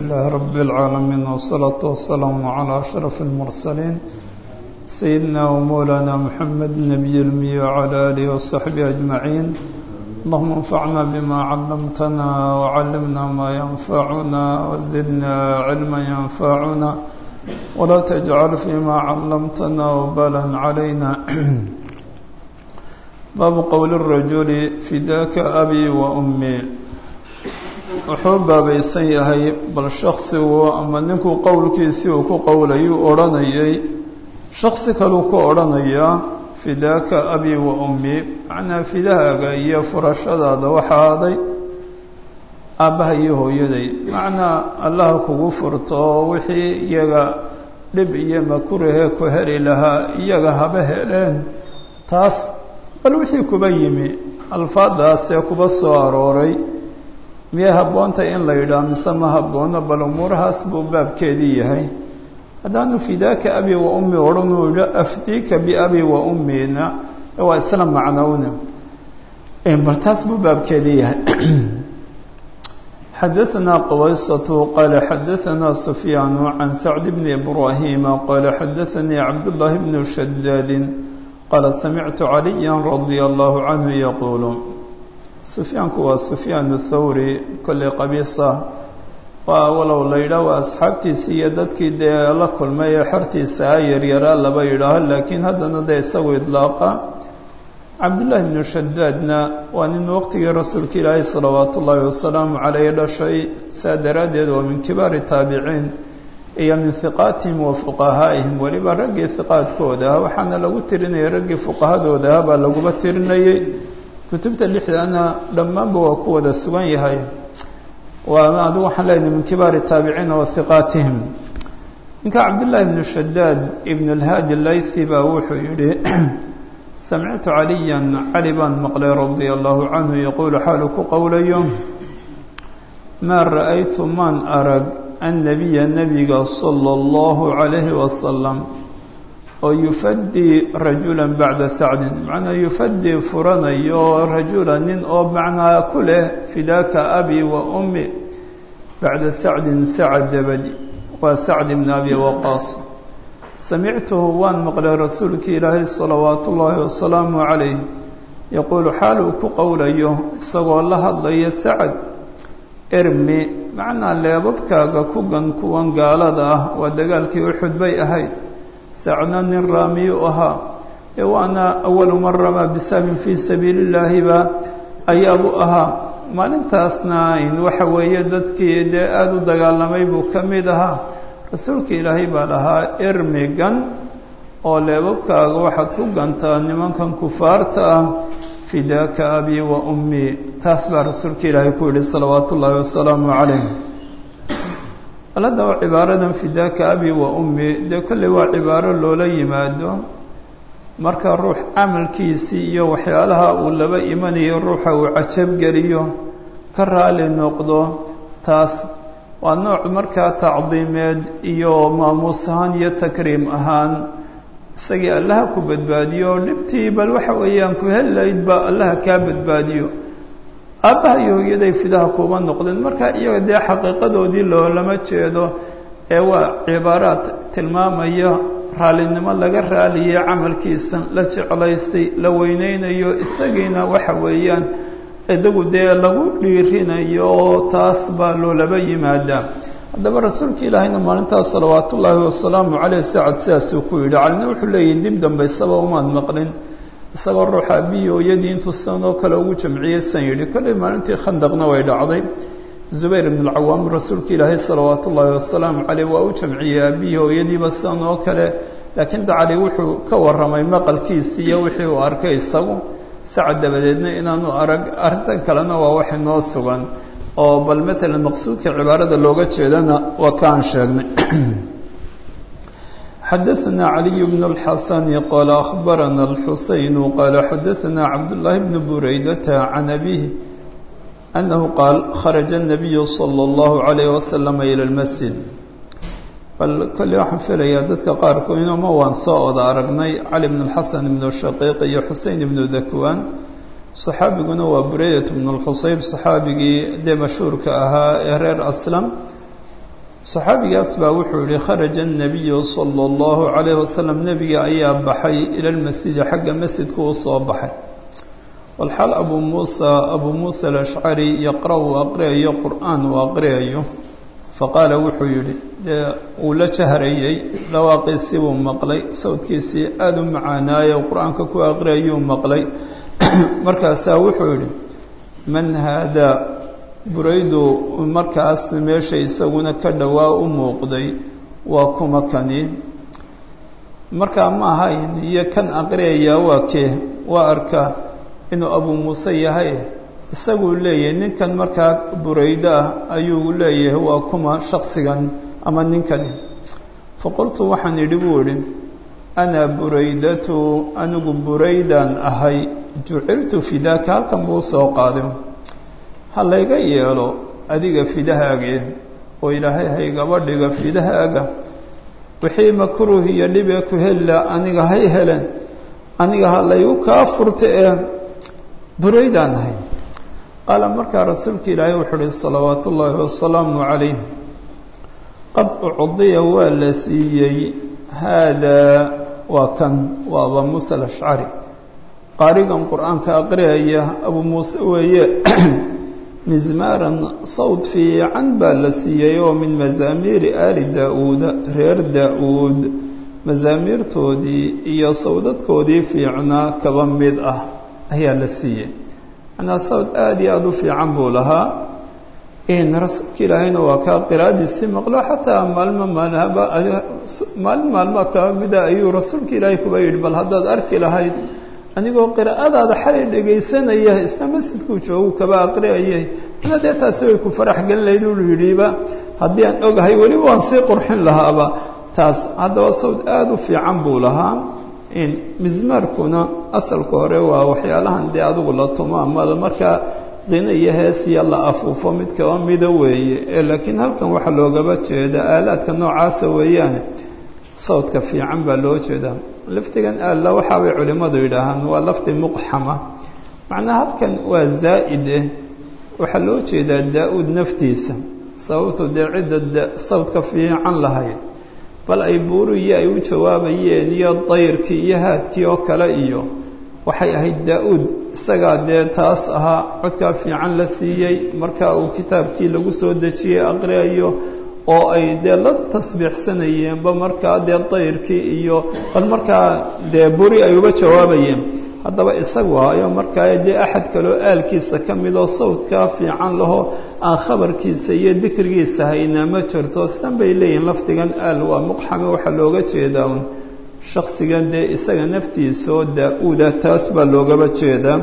لله رب العالمين والصلاة والسلام على أشرف المرسلين سيدنا ومولانا محمد النبي المي وعلى آله وصحبه أجمعين اللهم انفعنا بما علمتنا وعلمنا ما ينفعنا وزدنا علما ينفعنا ولا تجعل فيما علمتنا وبالا علينا باب قول الرجل فداك أبي وأمي wuxuu baabaysan yahay bal shaksigu ama ninkuu qowlkiisii uu ku qowlayuu odhanayay shaksi kaluu ku odhanayaa fidaaka abi wa ummi macnaa fidahaaga iyo furashadaada waxaa aday aabbaha iyo hooyaday macnaa allaha kugu furto oo wixii iyaga dhib iyo makurahee ku heli lahaa iyaga haba heleen taas bal wixii kuba yimi alfaadaasee kuba soo arooray miyay habboontahy in la yidhaah mise ma habboono bal umuurahaas buu baabkeedii yahay haddaanu fidaaka abi wa ummi odhan uu yidho afdiika biabi wa ummina waa isla macnowna bal taas buu baabkeedii yahay xadaثna qawaysة qaala xadaثna sufyaan can sacd bni ibrahima qaala xadaثanii cabdالlahi bn shadaadi qaala samictu caliya radia allahu canhu yaquulu sufyaanku waa sufyaan thawri kolley qabiisa waa walow la yidhaah waa asxaabtiisii iyo dadkii dee la kulmay ee xortiisa a yaryaraa laba yidhaaho laakiin haddana dee isagu idlaaqa cabdullaahi bnu shadaadna waa nin waqtigii rasuulka ilaahay salawaatu ullaahi wasalaamu caleyh dhashay saa daraaddeed waa min kibaari taabiciin iyo min hiqaatihim wa fuqahaa'ihim weliba raggii hiqaadkooda ah waxaana lagu tirinayay raggii fuqahadooda ah baa laguba tirinayay kutubta lixdana dhammaanba waa ku wada sugan yahay waa adigu waxaan leenahay min kibaari taabiciina wa hiqaatihim ninka cabdullaahi bnu shadaad ibn alhaadi laythi baa wuxuu yidhi samictu caliyan cali baan maqlay radia allahu canhu yaquulu xaalu ku qowlayo maa ra'aytu maan arag annabiya nebiga sala allahu calayhi wasalam oo yufadii rajula bacda sacdin macnaa yufadii furanayo rajula nin oo macnaa ku leh fidaaka abi wa ummi bacda sacdin sacad dabadi waa sacd ibn abi waqaas samictuhu waan maqlay rasuulkii ilaahay salawaatu ullaahi wasalaamu calayh yaquulu xaal uu ku qowlayo isagoo la hadlaya sacad ermi macnaa leebabkaaga ku gan kuwan gaalada ah waa dagaalkii uxud bay ahayd sacna nin raamiyu ahaa ee waana awalu man ramaa bisabin fii sabiili illaahiba ayaabu ahaa maalintaasna in waxa weeye dadkii dee aada u dagaalamay buu ka mid ahaa rasuulka ilaahay baa dhahaa ermigan oo leebabkaaga waxaad ku gantaa nimankan kufaarta ah fidaaka abi wa ummi taas baa rasuulka ilaahay ku yidhi salawaatu ullaahi wasalaamu calayh aladaba cibaaradan fidaaka abi wa ummi dee kolley waa cibaaro loola yimaado marka ruux camalkiisii iyo waxyaalaha uu laba imanayo ruuxa uu cajabgeliyo ka raali noqdo taas waa nooc markaa tacdiimeed iyo maamuus ahaan iyo takriim ahaan isagii allaha ku badbaadiyo dhibtii bal waxa weeyaan ku helayd baa allaha kaa badbaadiyo aabbaha iyo hooyaday fidaha kuuba noqdeen marka iyaga dee xaqiiqadoodii loolama jeedo ee waa cibaaraad tilmaamaya raallinimo laga raaliyey camalkiisa la jeclaystay la weyneynayo isagiina waxa weeyaan idagu dee lagu dhiirinayo taas baa loolaba yimaadaa haddaba rasuulka ilaahayna maalintaas salawaatu ullaahi wasalaamu caleyh sacad sidaasuu ku yidhi calina wuxuu leeyahy dib dambaysaba umaad maqlin isagoo ruuxa abiyi hooyadii intuu sidan oo kale ugu jamciyey san yidhi kolley maalintii khandaqna way dhacday zubayr ibn alcawaam rasuulka ilaahay salawaatu ullaahi wasalaamu caleyh waa u jamciyey abiyi hooyadiiba sidan oo kale laakiin dacali wuxuu ka warramay maqalkiisii iyo wixii uu arkay isagu sacad dabadeedna inaanu arag arrintan kalena waa wax inoo sugan oo bal matalan maqsuudka cibaarada looga jeedana waa kaan sheegnay xadaثna عaliي بن الxasn qال أخbarana الxuseyn qال xadaثna cabdاللahi بن buraydة عan أbيه أنه qaal kharaجa النabiy slى الlaه عalيه وasلم ilى الmasjid bal kolley waxaan filayaa dadka qaarkood inoma waan soo oda aragnay cali بن الxasan بن shaqiiq iyo xusein بن dakwan صaxaabiguna waa bureydat بن الxusayb صaxaabigii dee mashhuurka ahaa ee reer aslam saxaabigaas baa wuxuu yihi kharaja الnabiyu salى اllahu عalayh wasalam nebiga ayaa baxay ila lmasjidi xagga masjidka u soo baxay walxaal abu muusa abuu muusa alashcari yaqra' uu aqriyayo qur'aan uu aqriyayo faqaala wuxuu yidhi dee uu la jahrayey dhawaaqiisii buu maqlay sawdkiisii aada u macaanaayey oo qur-aanka ku aqriyayuu maqlay markaasaa wuxuu yidhi man haadaa buraydu markaas meesha isaguna ka dhowaa u muuqday waa kuma kani markaa ma ahayn iyo kan aqriyayaa waa kee waa arkaa inuu abuu muuse yahay isaguu leeyahay ninkan markaa buraydo ah ayuu leeyahay waa kuma shaksigan ama ninkani faqultu waxaan idhi buu idhi ana buraydatu anigu buraydaan ahay juciltu fidaaka halkan buu soo qaaday ha layga yeelo adiga fidahaagee oo ilaahay haygaba dhiga fidahaaga wixii makruuh iyo dhibee ku hella aniga hay helen aniga ha laygu kaa furta ee buraydaan ahay qaala markaa rasuulka ilaahay wuxuu uhi salawaatu ullaahi wasalaamu calayh qad ucdiya waa la siiyey haadaa waa kan waa abaa muusa alashcari qaarigan qur-aanka aqriyaya abuu muuse weeye mizmaaran sawd fiican baa la siiyey oo min mazaamiiri aali daa-uuda reer daa-uud masaamiirtoodii iyo sawdadkoodii fiicnaa kaba mid ah ayaa la siiyey manaa sawd aada iyo aada u fiican buu lahaa rasuulka ilaahayna waa kaa qiraadiisii maqlo xataa maalmo maalhaba maalin maalmaa kaba mida ayuu rasuulka ilaahay kuba yidhi bal haddaad arki lahayd anigoo qiraa'adaada xalay dhegaysanaya isna masjidkuu joogu kaba aqriyayay ina dee taasi way ku farax gelin lahayd uu yidhiba haddii aan ogahay weliba waan sii qurxin lahaaba taas haddaba sawd aada u fiican buu lahaa mismaarkuna asalka hore waa waxyaalahan dee adigu la tumo ama markaa qina iyo heesiya la afuufo mid kaba mida weeye ee laakiin halkan waxaa loogaba jeeda aalaadka noocaasa weeyaane sawdka fiican baa loo jeedaa lafdigan aalla waxaabay culimmadu yidhaahaan waa lafdi muqxama macnaa halkan waa zaa'ide waxaa loo jeedaa daa-uud naftiisa sababtu dee cidda sawdka fiican lahayd bal ay buuriyo ay u jawaabayeen iyo dayrkii iyo haadkii oo kale iyo waxay ahayd daa-uud isagaa dee taas ahaa codkaa fiican la siiyey marka uu kitaabkii lagu soo dejiyey aqriyayo oo ay dee la tasbiixsanayeenba markaa dee dayrkii iyo bal markaa dee buri ay uga jawaabayeen haddaba isagu hayo markaa dee axad kaloo aalkiisa ka midoo sawdkaa fiican laho aan khabarkiisa iyo dikrigiisa haynaa ma jirto sidan bay leeyihiin lafdigan aal waa muqxame waxaa looga jeedaa un shaksigan dee isaga naftiisa oo daa-uuda taas baa loogaba jeedaa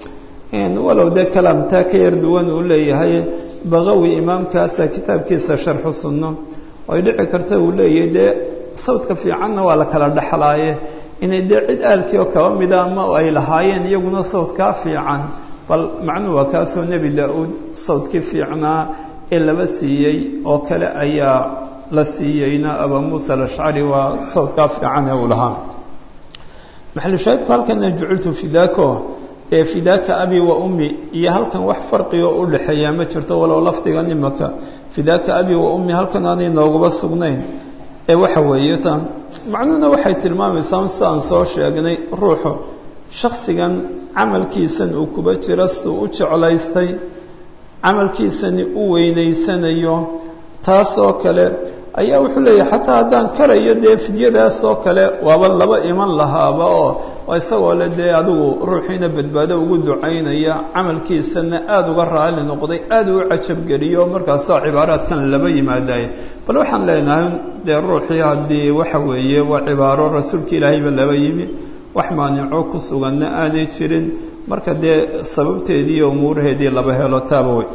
walow dee kalaamtaa ka yar duwan uu leeyahay baqawi imaamkaasa kitaabkiisa sharxu sunno ay dhici karta uu leeyahay dee sawdka fiicanna waa la kala dhexlaaye inay dee cid aalkii oo kaba mida ama ay lahaayeen iyaguna sawdkaa fiican bal macnuhu waa kaasoo nebi daa-uud sawdkii fiicnaa ee laba siiyey oo kale ayaa la siiyeyna abaa muusa alashcari waa sawdkaa fiican ee uu lahaa maxalushaahidku halkana juciltu fidaako ee fidaaka abi wa ummi iyo halkan wax farqigo u dhexeeyaa ma jirto walow lafdigan imaka fidaaka abi wa ummi halkan aanay nooguba sugnayn ee waxa weeye ta macnuhuna waxay tilmaamaysaa sida aan soo sheegnay ruuxu shaksigan camalkiisan uu kuba jiro siduu u jeclaystay camalkiisani u weynaysanayo taasoo kale ayaa wuxuu leeyahay xataa haddaan karayo dee fidyadaas oo kale waaba laba iman lahaaba oo isagoo le dee adigu ruuxiina badbaado ugu ducaynaya camalkiisana aada uga raali noqday aada u cajabgeliyo markaasoo cibaaraadkan laba yimaadaye bal waxaan leenahay dee ruuxii haddii waxa weeye waa cibaaro rasuulka ilaahayba laba yimi wax maanico ku suganna aanay jirin marka dee sababteedii iyo umuuraheedii laba helo taaba wey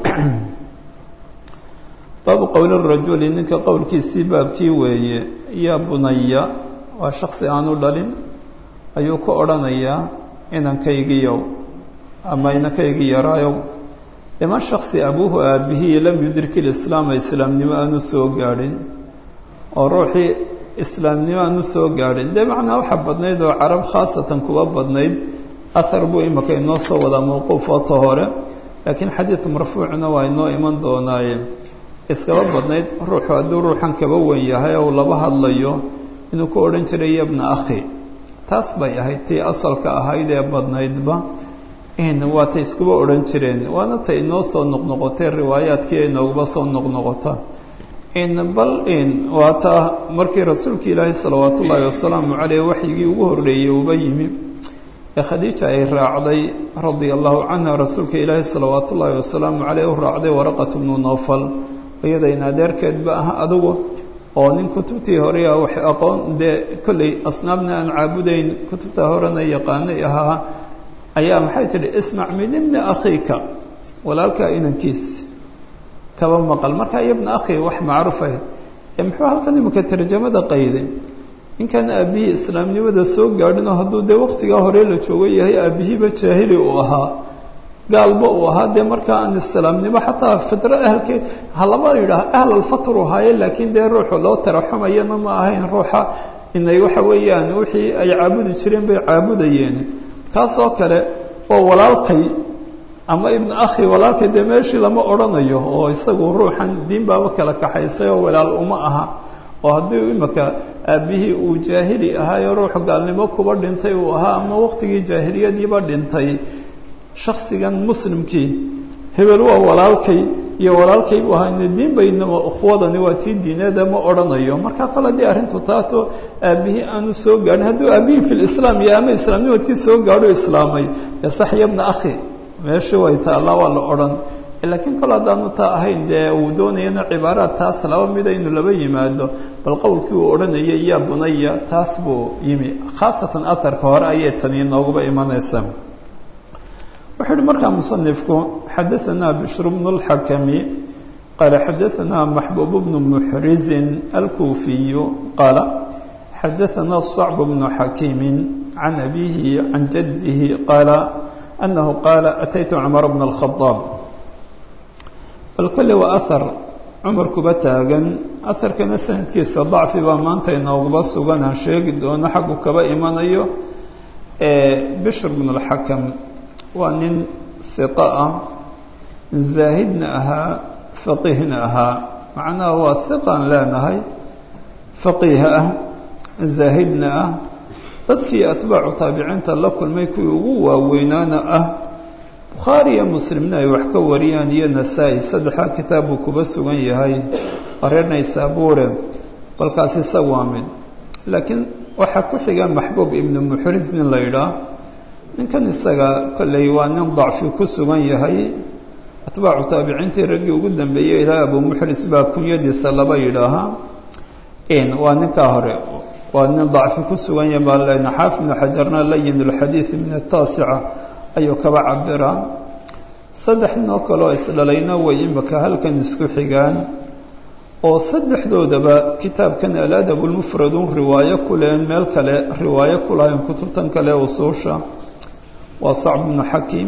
baabu qowli rajuli ninka qowlkiisii baabkii weeye yaa bunaya waa shaksi aanu dhalin ayuu ku odhanayaa inankaygiyow ama inankaygii yaraayow liman shaksi abuuhu aabihii lam yudriki lislaama islaamnimo aanu soo gaadhin oo ruuxii islaamnimo aanu soo gaadhin dee macnaa waxaa badnayd oo carab khaasatan kuwa badnayd ahar buu imaka inoo soo wadaa mawquuf oto hore laakiin xadiid marfuucna waa inoo iman doonaaye iskaba badnayd ruuxu hadduu ruuxan kaba wen yahay ou laba hadlayo inuu ku odhan jiray yabna akhi taas bay ahayd tii asalka ahayd ee badnaydba waa tay iskuba odhan jireen waana tay inoo soo noqnoqotay riwaayaadkii inooguba soo noqnoqota bal waa taa markii rasuulka ilaahi salawaat ullaahi wasalaamu caleyh waxyigii ugu horreeyey uba yimi ee khadiija ay raacday radia allahu canha rasuulka ilaahi salawaat ullaahi wasalaamu caleyh u raacday waraqat bnu nofal iyadayna adeerkeedba ah adugu oo nin kutubtii hore wax aqoon dee kolley asnaabna aan caabudayn kutubta horena yaqaanay ahaa ayaa maxay tidhi ismac min ibni akhiika walaalkaa inankiis kaba maqal markaa yabna akhi wax macruuf ahayd ee muxuu halkan imika tarjamada qayday ninkan aabbihii islaamnimada soo gaadhinoo hadduu dee waktigaa hore la joogo yahay aabbihiiba jaahili uu ahaa gaalba uu ahaa dee markaa aan islaamnimo xataa fidro ahalkeed halaba yidhaah ahlalfatru haaye laakiin dee ruuxu loo taraxumayana ma ahayn ruuxa inay waxa weeyaan wixii ay caabudi jireen bay caabudayeen kaasoo kale oo walaalkay ama ibnu akhi walaalkay dee meeshii lama odhanayo oo isagu ruuxan diin baaba kala kaxaysay oo walaal uma aha oo haddii imika aabbihii uu jaahili ahaayo ruux gaalnimo kuba dhintay uu ahaa ama waqtigii jaahiliyadiiba dhintay shaksigan muslimkii hebel waa walaalkay iyo walaalkay buu ahaa diin baynama ukhwadani waa tii diineeda ma odhanayo markaa kole haddii arrintu taato aabbihii aanu soo gaadhin hadduu aabbihii fi lislaam iyo ama islaamnimadkii soo gaadho islaamay dee sax yabna akhi meeshii way taallaa waa la odhan laakiin kol haddaanu taa ahayn dee uu doonayana cibaaraad taas laba mida inuu laba yimaado bal qowlkii uu odhanayay yaa bunaya taas buu yimi khaasatan aharka hore ayay tani inooguba imanaysaa wuxuu uhi markaa musanifku xadaanaa bishr bnu اlxakami qaala xadaanaa maxbuub bnu muxrizin alkuufiyu qaala xadaanaa صacb bnu xakiimi can abihi can jadihi qaala anahu qaala ataytu cumar bna اlkhadaab bal kolle waa ahar cumar kuba taagan aharkana sanadkiisa dacfi baa maanta inooguba sugan aan sheegi doono xaggu kaba imanayo bishr bn اlxakam waa nin hiqa ah zaahidna ahaa faqiihna ahaa macnaha waa hiqaan leenahay faqiih ah zaahidna ah dadkii atbaacu taabiciinta la kulmay kuwii ugu waaweynaana ah bukhaari iyo muslimna ay wax ka wariyaan iyo nasaa-i saddexdaa kitaab buu kuba sugan yahay reer naysaabuure balkaas isaga waa mid laakiin waxaa ku xiga maxbuub ibnu muxris nin la yidhaah ninkan isaga kolley waa nin dacfi ku sugan yahay atbaacu taabiciintii raggii ugu dambeeyey ilaa abu muxris baa kunyadiisa laba yidhaahaa waa ninkaa hore waa nin dacfi ku sugan yahay baa lena xaafid ibnu xajarna layin lxadiid min ataasica ayuu kaba cabiraa saddex noo kaloo isdhalayna way imika halkan isku xigaan oo saddexdoodaba kitaabkan aladab lmufradun riwaayo ku leen meel kale riwaayo ku lahayn kutubtan kale usuusha waa sacb ibnu xakiim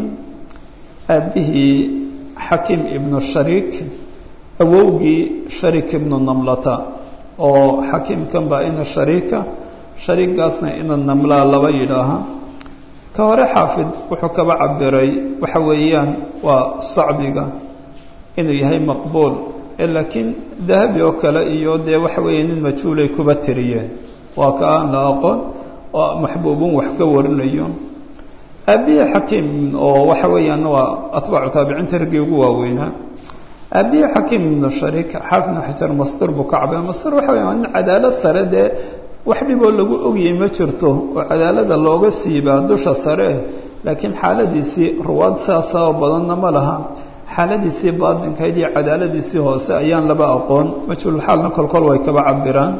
aabbihii xakiim ibnu shariik awowgii shariik ibnu namlata oo xakiimkan baa ina shariika shariigaasna ina namlaa laba yidhaaha ka hore xaafid wuxuu kaba cabiray waxa weeyaan waa sacbiga inuu yahay maqbuul laakiin dahabi oo kale iyo dee waxa weeye nin majhuulay kuba tiriyeen waa ka aan la aqoon oo maxbuubun wax ka warinayo aabbihii xakiim oo waxa weeyaan waa atbaacu taabiciinta raggii ugu waaweynaa aabbihii xakiim ibnu shariik xaafid ibnu xajar mastur buu ka cabay mastur waxa weya waa nin cadaalad sare dee wax dhiboo lagu ogyay ma jirto oo cadaalada looga siibaa dusha sare laakiin xaaladiisii ruwaad saasa oo badanna ma laha xaaladiisii baatinkayd iyo cadaaladiisii hoose ayaan laba aqoon majhuulxaalna kolkol way kaba cabiraan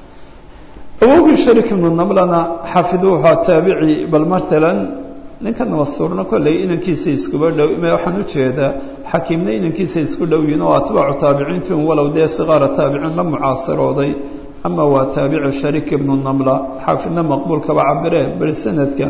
awowgii shariik ibnu namlana xaafid wuxua taabici bal matalan ninkan masuurna kolley inankiisa iskuba dhow waxaan ujeedaa xakiimna inankiisa isku dhow yihin oo atbaacu taabiciintin walow dee siqaara taabiciin la mucaasirooday ama waa taabici shariik ibnu namla xaafidna maqbuul kaba cabire bal sanadka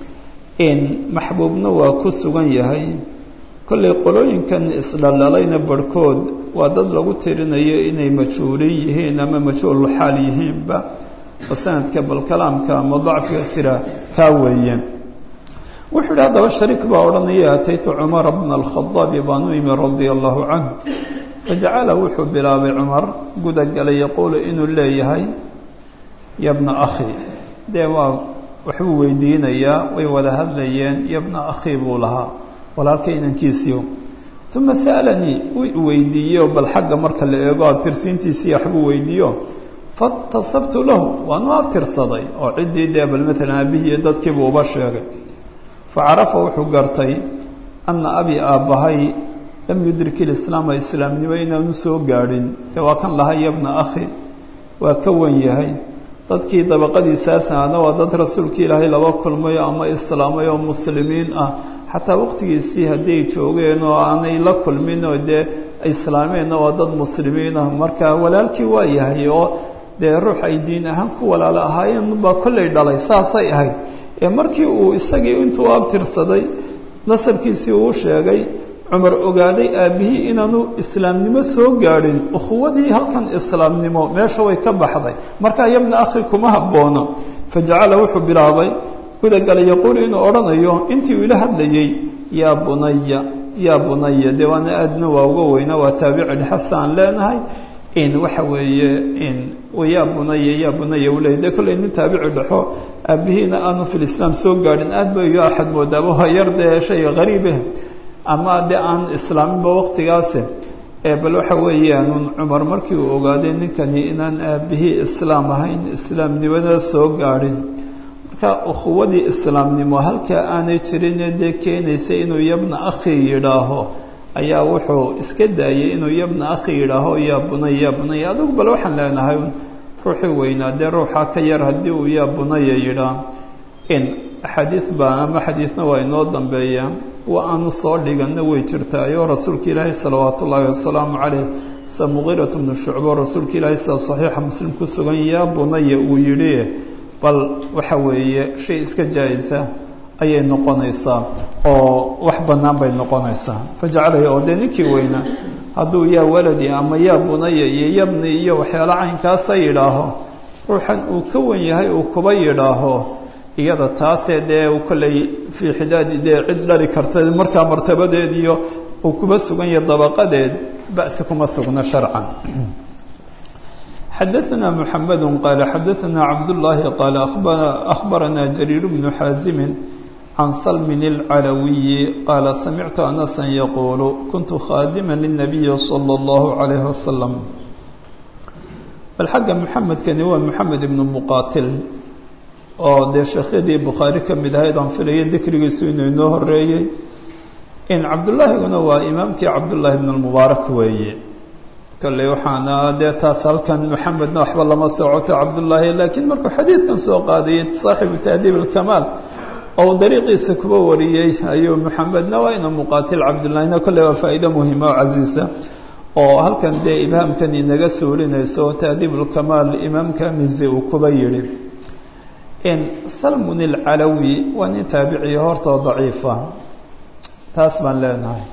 maxbuubna waa ku sugan yahay kollay qolooyinkan isdhaldhalayna barhkood waa dad lagu tirinayo inay majhuulin yihiin ama majhuul xaal yihiinba oo sanadka bal kalaamka ama dacfiga jira kaa weeye wuxuu yidhi haddaba shariik baa odhanaya ataytu cumara bna alkhadaabi baan u imi radia allahu canhu fajacala wuxuu bilaabay cumar gudagalay yaquulu inuu leeyahay yabna akhi dee waa waxbuu weydiinayaa way wada hadlayeen yabna akhi buu lahaa walaalka inankiisiio uma sa'alanii wuu weydiiyeyo bal xagga marka la eego abtirsiintiisii waxbuu weydiiyo fatasabtu lahu waanu abtirsaday oo ciddii dee bal matalan aabbihiiyo dadkiibuu uba sheegay facarafa wuxuu gartay anna abi aabbahay lam yudrik ilislaama islaamnimo inaanu soo gaadhin dee waa kan lahaa yabna akhi waa ka wan yahay dadkii dabaqadiisaasana waa dad rasuulka ilaahay laba kulmayo ama islaamay oo muslimiin ah xataa waqtigiisii hadday joogeen oo aanay la kulmin oo dee islaameenna waa dad muslimiin ah marka walaalkii waa yahay oo dee ruux ay diin ahaan ku walaalo ahaayeen baa kollay dhalay saasay ahayd ee markii uu isagii intuu abtirsaday nasabkiisii uu sheegay cumar ogaaday aabbihii inaanu islaamnimo soo gaadhin ukhuwadii halkan islaamnimo meesha way ka baxday markaa yabna akhi kuma habboona fajacala wuxuu bilaabay gudagalay yaquulu inuu odhanayo intii uu ila hadlayey yaa bunaya yaa bunaya dee waana aadna waa uga weyna waa taabici dhexasa aan leenahay in waxa weeye in yaa bunaya yaa bunaya uu leeyay dee kollay nin taabici dhexo aabbihiina aanu filislaam soo gaadhin aad ba iyo axad moodaaba waa yar dee shay qariibeh ama de aan islaaminba waqtigaase bal waxa weeyaan cumar markii uu ogaaday ninkani inaan aabihii islaam ahayn islaamnimada soo gaadhin marka ukhuwadii islaamnimo halkaa aanay jirinee dee keenaysa inuu yabna akhi yidhaaho ayaa wuxuu iska daayay inuu yabna akhi yidhaaho yaa bunaya yaa bunaya adugu bal waxaan leenahay ruuxii weynaa dee ruuxaa ka yar haddii uu yaa bunaya yidhaa in axaadiis baa ama xadiisna waa inoo dambeeya wa aanu soo dhiganna way jirtaayoo rasuulka ilaahay salawaatu ullaahi wasalaamu caleyh sa muqiirat bnu shucbo rasuulka ilaahay sida saxiixa muslim ku sugan yaa bunaya uu yidhi bal waxa weeye shay iska jaa-isa ayay noqonaysaa oo wax bannaan bay noqonaysaa fajacalaya oo dee ninkii weynaa hadduu yaa waladi ama yaa bunaya iyo yabni iyo waxyaala caynkaasa yidhaaho ruuxan uu ka wan yahay uu kuba yidhaaho iyada taasee dee kolley fii xidaadi dee cid dhali karta markaa martabadeed iyo uu kuba sugan yahay dabaqadeed ba'si kuma sugno sharcan xadaثna mحamed qaala xadaثna cabdالlahi qaala أkhbarana jariir bnu xaazimi can salmin اlcalawiyi qaala samictu anasa yaquulu kuntu khaadima lلnabiyi salى اllahu عalayh wasalam bal xagga muxamedkani waa moxamed ibnu muqaatil oo dee sheekhyadii bukhaari ka mid ahayd aan filaya dikrigiisu inuu inoo horeeyey in cabdullaahiguna waa imaamkii cabdullaahi ibn lmubaarak weeye kolley waxaana dee taas halkan moxamedna waxba lama socoto cabdullaahi laakiin markuu xadiidkan soo qaadayay saaxibu tahdiib alkamaal oo dariiqiisa kuba wariyey ayuu moxamedna waa ina muqaatil cabdullaahina kolley waa faa'iido muhima oo casiisa oo halkan dee ibhaamkan inaga suurinayso tahdiib ulkamaal imaamka mizi uu kuba yidhi in salmun ilcalawi waa nin taabiciya hortoo daciifa taas baan leenahay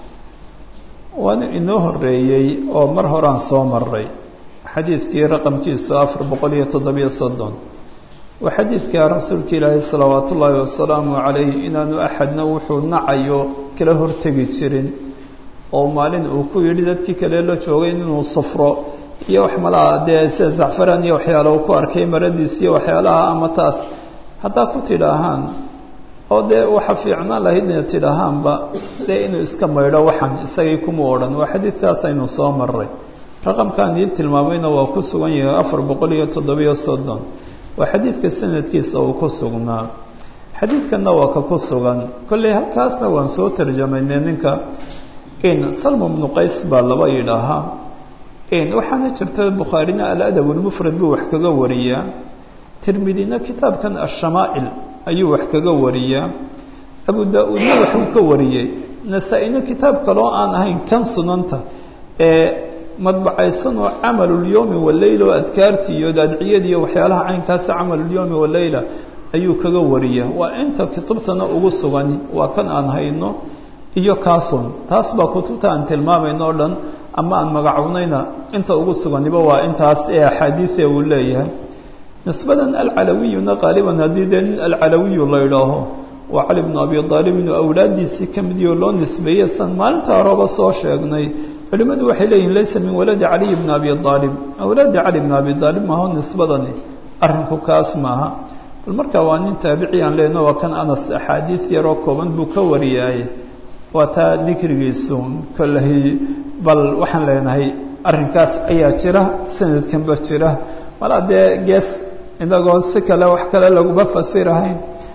waana inoo horeeyey oo mar horaan soo maray xadiidkii raqamkiisu afar boqol iyo toddobiyo soddon waa xadiidka rasuulka ilaahay salawaat ullaahi wasalaamu calayh inaanu axadna wuxuu nacayo kala hortegi jirin oo maalin uu ku yidhi dadkii kale la joogay inuu sufro iyo wax malaha dee sida zacfaraan iyo waxyaala uu ku arkay maradiis iyo waxyaalaha ama taas haddaa ku tidhaahaan oo dee waxa fiicnaan lahayd ina tidhaahaanba dee inuu iska maydho waxan isagay kuma odhan waa xadiidkaas aynu soo maray raqamkan ii tilmaamayna waa ku sugan yahay afar boqol iyo toddobiyo soddon waa xadiidka sanadkiisa uu ku sugnaa xadiidkanna waa ka ku sugan kolley halkaasna waan soo tarjamaynay ninka in salmu bnu qays baa laba yidhaahaa in waxaana jirta bukhaarina aladab lmufrad buu wax kaga wariyaa tirmidina kitaabkan ashamaa'il ayuu wax kaga wariyaa abu daa-uudna waxuu ka wariyey nasaa-ina kitaab kaloo aan ahayn kan sunanta ee madbacaysanoo camalulyowmi waleyla oo adkaartii iyo adciyadii iyo waxyaalaha caynkaasa camalulyowmi waleyla ayuu kaga wariyaa waa inta kutubtana ugu sugan waa kan aan hayno iyo kaasun taas baa kutubta aan tilmaamayno o dhan ama aan magacownayna inta ugu suganiba waa intaas ee axaadiie uu leeyahay nisbadan alcalawiyuna qaaliban haddii dee nin alcalawiyu la idhaaho waa cali bnu abi aalib inuu awlaadiisii ka midiyo loo nisbeeyey san maalinta horeba soo sheegnay culimadu waxay leeyihin laysa min waladi caliy bni abi aalib awlaadi cali bni abi aalib maaho nisbadani arrinku kaas maaha bal markaa waa nin taabici aan lehno waa kan anas axaadiid yaroo kooban buu ka wariyaaye waa taa dikrigiisu kolley bal waxaan leenahay arrinkaas ayaa jira sanadkanba jira malaa dee gees inagoo si kale wax kale laguma fasirahayn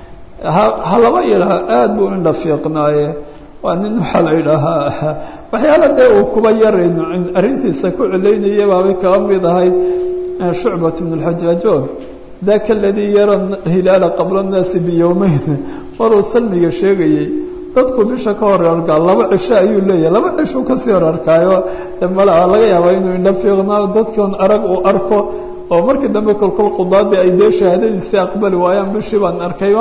ha ha laba yidhaha aada buu indha fiiqnaaye waa nin waxaa la yidhaahaa waxyaala dee uu kuba yarayn arrintiisa ku celaynaya baabay kaba mid ahayd shucbat bn اlxajaajo daka aladii yara hilaala qabla الnaasi biyowmeyn maruu salmiga sheegayey dadku bisha ka hor arkaa laba cisho ayuu leeyahay laba cishuu kasii hor arkaayo malaa laga yaabaa inuu indha fiiqnaa dadkoon arag uu arko oo markii dambe kolkol qudaadii ay dee shahaadadiisii aqbali waayaan bishii baan arkayba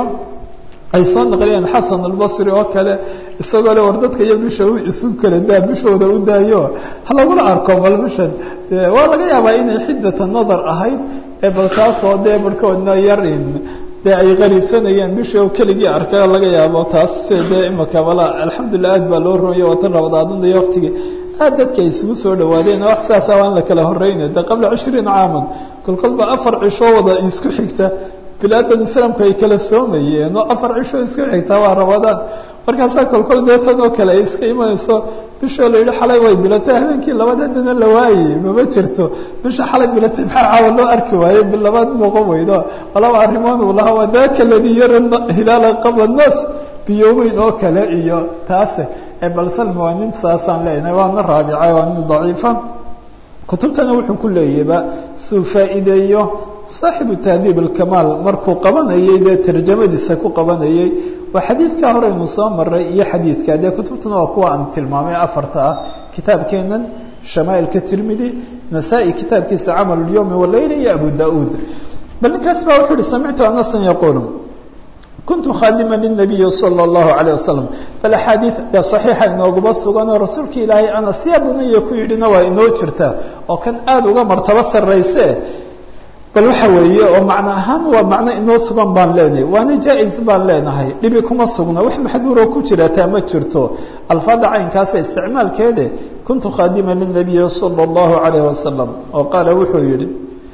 ay soo naqliyeen xasan albasri oo kale isagoo le war dadka iyo bisha isu kala daa bishooda u daayo ha lagula arko bal bishan waa laga yaabaa inay xiddata nadar ahayd ee bal taasoo dee barhkoodna yarin dee ay qariibsanayeen bishii oo keligii arkay laga yaabo taas dee imaka bala alxamdulilah aad baa loo roonya watan rabadaadunaiyo waktigii aad dadka ay isugu soo dhawaadeen wax sidaasa waan la kala horeyna de qabla cishriin caaman kolkolba afar cishoo wada isku xigta bilaadan islaamku ay kala soomayeen oo afar cishoo isku xigtaa waa rabadaan markaasaa kolkol dee tan oo kale ay iska imanayso bishoo la yidhi xalay way bilatay habeenkii labadeedana la waayey mama jirto bisha xalay bilatay maxaa caawa loo arki waayey bilabaad noqon weydo walaba arrimoon uu lahaa waa daka ladii yara hilaala qabla naas biyoomeyn oo kale iyo taase ee bal salma waa nin saasaan leenahay waana raabica waa nin daciifa kutubtana wuxuu ku leeyahba suu faa'iideeyo saaxibu tahdiib alkamaal markuu qabanayay dee tarjamadiisa ku qabanayay waa xadiidkaa horeynu soo maray iyo xadiidka dee kutubtuna waa kuwa aan tilmaamay afarta ah kitaabkeenan shamaailka tirmidi nasaa-i kitaabkiisa camal اlyowmi walayla iyo abu da-uud bal ninkaas baa wuxuu uhi samictu anasan yaquulu kuntu khaadima lلnabiyi salى اllahu عalيه wasalam bal axaadiid ee صaxiixa inooguma suganoo rasuulka ilaahay anas yaa bunaya ku yidhina waa inoo jirta oo kan aada uga martabo sarayse bal waxa weeye oo macno ahaan waa macno inoo sugan baan leenahay waana jaa-is baan leenahay dhibi kuma sugna wax maxduuroo ku jirataa ma jirto alfaada caynkaasa isticmaalkeede kuntu khaadima lلnabiyi salى اllahu عalayه wasalam oo qaala wuxuu yihi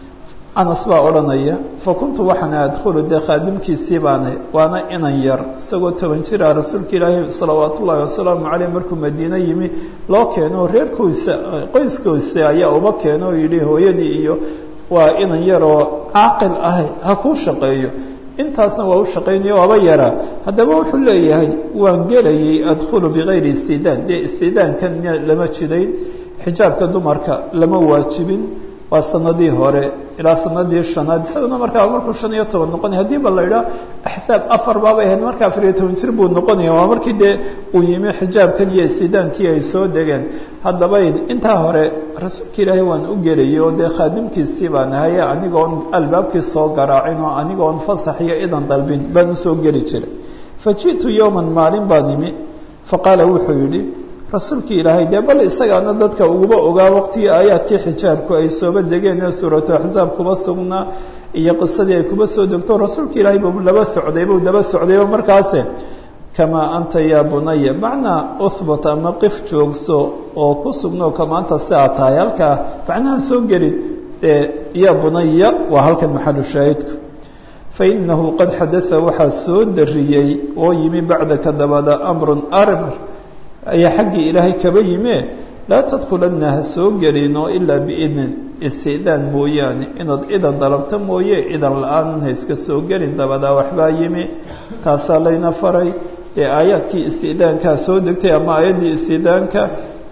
anas baa odhanaya fakuntu waxaana adkhulu dee khaadimkiisii baana waana inan yar isagoo toban jira rasuulka ilaahi salawaat ullaahi wasalaamu caleyh markuu madiine yimi loo keeno reerkoisa qoyskoisa ayaa uba keeno oo yidhi hooyadii iyo waa inan yaroo caaqil ah ha kuu shaqeeyo intaasna waa u shaqaynayo waaba yaraa haddaba wuxuu leeyahay waan gelayay adkhulu bigayri istidaan dee istidaankan lama jidayn xijaabka dumarka lama waajibin waa sanadii hore ilaa sanadii shanaad isaguna markaa markuu shan iyo toban noqonaya haddii ba la idhaah axsaab afar baabay ahayd marka afar iyo toban jir buu noqonaya waa markii dee uu yimi xijaabkan iyo istidaankii ay soo degeen haddaba intaa hore rasuulka ilaahay waan u gelayay oo dee khaadimkiisii baan ahaye anigoon albaabkii soo garaacin oo anigoon fasax iyo idan dalbin baan usoo geli jiray fa ji'tu yowman maalin baan imi faqaala wuxuu yidhi rasuulkii ilaahay dee bal isagaana dadka uguba ogaa waqtigii aayaadkii xijaabku ay sooba degeen ee suuratu axzaab kuba sugnaa iyo qisadii ay kuba soo degto rasuulka ilaahay buu laba socday buu daba socdayba markaase kamaa anta yaa bunaya macnaa uhbut ama qif joogso oo ku sugno kama anta si aad tahay halkaa macnaha soo gelin dee yaa bunaya waa halkan maxalu shaahidku fainahu qad xadaa waxaa soo dariyey oo yimi bacdaka dabada amrun armar ayaa xaggii ilaahay kaba yime laa tadkulanna ha soo gelino ilaa biidnin istidaan mooyaane inaad idan dalabto mooye idan la-aan ha iska soo gelin dabadaa waxbaa yimi taasaa layna faray ee aayaadkii istidaankaa soo degtay ama aayaddii istidaanka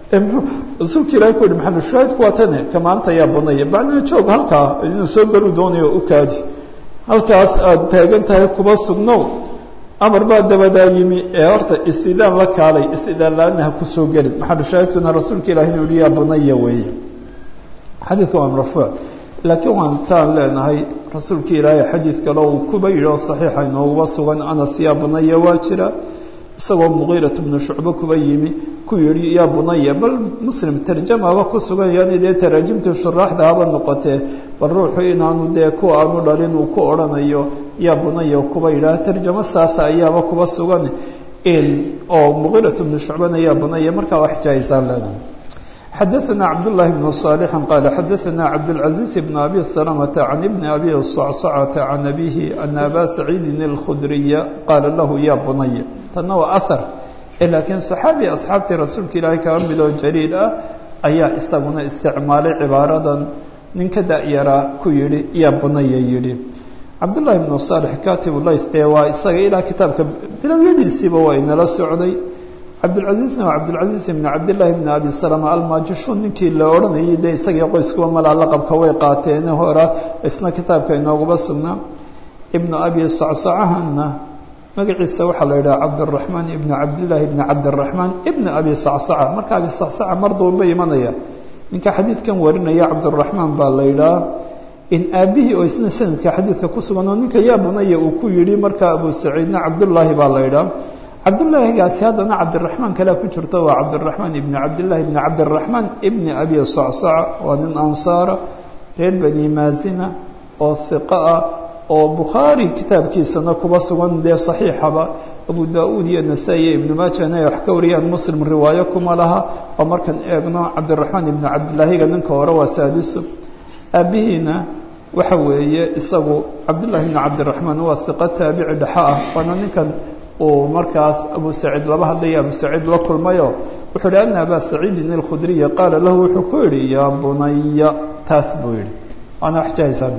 rasuulka ilahay ku yihi maxamed shaahidku waa tane kamaanta yaa bunaya macnaa joog halkaa inuu soo gelu doonayo u kaadi halkaas aada taagan tahay kuba sugnow amar baa dabadaa yimi ee horta istidaan la kaalay istidaan la-aana ha kusoo gelin maxalu shaahidkuna rasuulka ilahi inuu yihi yaa bunaya weeye xadiidka waa marfuuc laakiin waan taan leenahay rasuulka ilaahay xadiid kale uu kuba yidhi oo saxiixa inooguba sugan anas yaa bunaya waa jira isagoo mugiirat bnu shucbe kuba yimi ku yihi yaa bunaya bal muslim tarjamaba ku sugan yani dee taraajimta shuraaxda haba noqotee bal ruuxu inaanu dee ku aanu dhalin uu ku odhanayo yaa bunaya kuba yidhaah tarjamo saasa ayaaba kuba sugan oo mugiirat bnu shucbena yaa bunaya markaa wax jaaisaan leenahay xadaثna cabdالlahi بن صالح qال xadaثna cabdالعaزيز بن أbي سلمة عن بن أbي صعصعة عن أbيه أن أbا سacيidi الkخdريa qaala lahu ya bunay tana waa أثر laakiin صaxaabi asxaabtii rasuulka ilaahay kaba midoo jaliil ah ayaa isaguna isticmaalay cibaaradan ninka da-yaraa ku yihi ya bunaya yihi cabdالlahi بن صالح katib layth ee waa isaga ilaa kitaabka bilowyadiisiiba waa inala socday cabdilcaziizna waa cabdilcaziiz ibn cabdillaahi bn abi salama almaajishuun ninkii la odhanayay dee isagii qoyskuwa malaa laqabka way qaateen hora isna kitaabka inooguba sugnaa ibnu abi sacsacahanna magaciisa waxaa la yidhaha cabdiraxmaan ibnu cabdillaahi ibni cabdiraxmaan ibna abi sacsaca marka abi sacsaca mar duunba imanaya ninka xadiidkan warinaya cabdiraxmaan baa la yidhaha in aabihii oo isna sanadka xadiidka ku sugan oo ninka yaa bunaya uu ku yidhi marka abu saciidna cabdullaahi baa la yidhaha cabdillaahigaasi haddana cabdiraxmaan kalea ku jirto waa cabdiraxmaan ibni cabdillahi ibni cabdiraxmaan ibni abi sacsaca waa nin ansaara reer bani maazina oo hiqa ah oo bukhaari kitaabkiisana kuba sugan dee saxiixaba abu da-uud iyo nasaa-i iyo ibnu maajana ay wax ka wariyaan muslim riwaayo kuma laha oo markaan eegno cabdiraxmaan ibni cabdillaahiga ninka hore waa saadiso aabihiina waxa weeye isagu cabdullahi ibni cabdiraxmaan waa hiqa taabici dhexa ah waana ninkan uu markaas abu saciid laba hadlaya abu saciid la kulmayo wuxuu yihi ana abaa saciidin alkhudriya qaala lahu wuxuu ku yidhi yaa bunaya taas buu yihi waana waxjahaysaa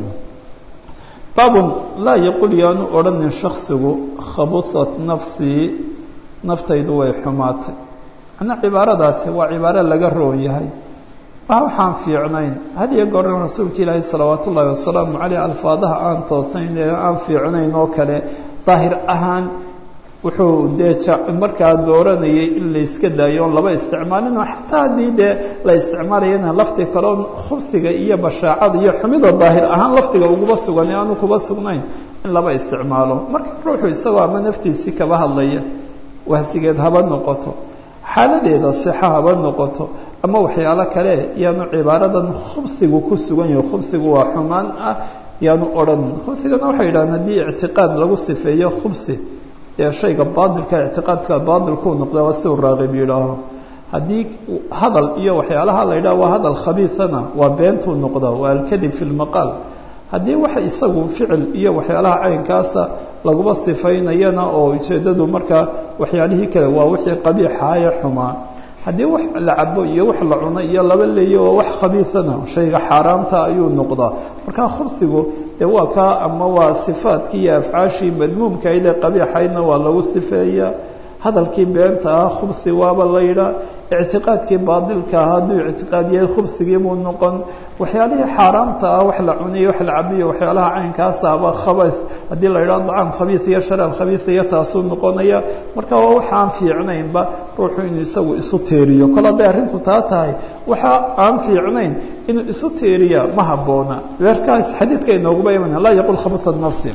baabun laa yaqul yaanu odhanin shaksigu khabuhat nafsii naftaydu way xumaatay macnaa cibaaradaasi waa cibaaro laga roon yahay waa waxaan fiicnayn had iyo goorna rasuulka ilaahi salawaat ullaahi wasalaamu caleyh alfaadaha aan toosnayn ee aan fiicnayn oo kale daahir ahaan wuxuu dee markaa dooranayay in la iska daayo oon laba isticmaalino xataa haddii dee la isticmaalayana lafdi kaleo khubsiga iyo bashaacada iyo xumida daahir ahaan lafdiga uguba sugan ee aanu kuba sugnayn in laba isticmaalo marka ruuxu isagoo ama naftiisii kaba hadlaya wahsigeed haba noqoto xaaladeeda sixa haba noqoto ama waxyaalo kale yaanu cibaaradan khubsigu ku sugan yahay khubsigu waa xumaan ah yaanu odhan khubsigana waxay yidhahdeen haddii ictiqaad lagu sifeeyo khubsi ee shayga baadilka ictiqaadka baadilkuu noqda waa siu raaqib yidhaaho haddii hadal iyo waxyaalaha la yidhaha waa hadal khabiisana waa beentuu noqda waa alkadib fi lmaqaal haddii waxa isagu ficil iyo waxyaalaha caynkaasa laguba sifaynayana oo ujeeddadu markaa waxyaalihii kale waa wixii qabiixaaya xumaa haddii wax la cabo iyo wax la cuno iyo laba leeyo oo wax khabiisana shayga xaaraamta ayuu noqdaa markaa khubsigu dee waa kaa ama waa sifaadkii iyo afcaashii madmuumka ile qabiixaydna waa lagu sifeeyaa hadalkii beenta ah khubsi waaba la yidhaa ictiqaadkii baadilka ah hadduu ictiqaad yahay khubsigiibuu noqon waxyaalihii xaaraamta ah wax la cuniyo wax la cabiyo waxyaalaha caynkaasaba khabays haddii la yidhaho dacaam khabiis iyo sharaab khabiis iyo taasuu noqonaya marka waa waxa aan fiicnaynba ruuxu inuu isagu isu teeriyo kol hadday arrintu taa tahay waxa aan fiicnayn inuu isu teeriya ma habboona weerkaas xadiidka inooguba iman laa yaqul khabasa nafsi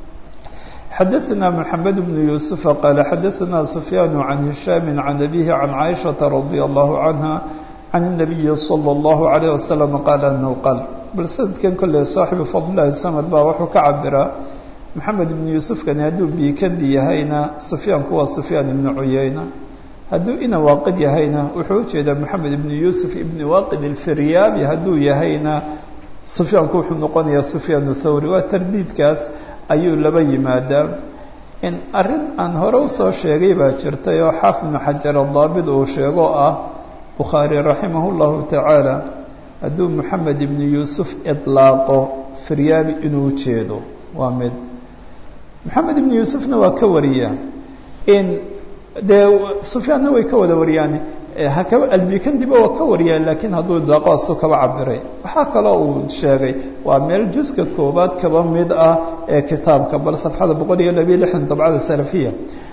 xadaثna mحamed بن يuسuف qال xadaثna سfyaan عan هiشhاm عan أbيه عan caiشhaةa رadي الlaه عanهa عan النabiyi slى الlaه عليه وasلم qaal أnhu qaal bal sanadkan kolley saaxibu fadلlahi samd baa wuxuu ka cabiraa maxamed ibnu yuusufkani hadduu biikandi yahayna sufyaanku waa sufyaan ibnu cuyeyna hadduu ina waaqid yahayna wuxuu ujeedaa maxamed ibnu yuusuf ibni waaqid alfiryaabi hadduu yahayna sufyaanku wuxuu noqonayaa sufyaan thawri waa tardiidkaas ayuu laba yimaadaa in arrin aan hore usoo sheegay baa jirtay oo xaafid ibnu xajar adaabid uu sheego ah bukhaari raximah llahu tacaala hadduu maxamed ibnu yuusuf idlaaqo firyaabi inuu jeedo waa mid maxamed ibnu yuusufna waa ka wariyaa in dee sufyaanna way ka wada wariyaan hakaba albikandiba waa ka wariyaa laakiin hadduu idlaaqo asu kaba cabiray waxaa kaloo uu sheegay waa meel juska koobaad kaba mid ah ee kitaabka bal safxada boqol iyo labiyo lixdan dabcada salafiya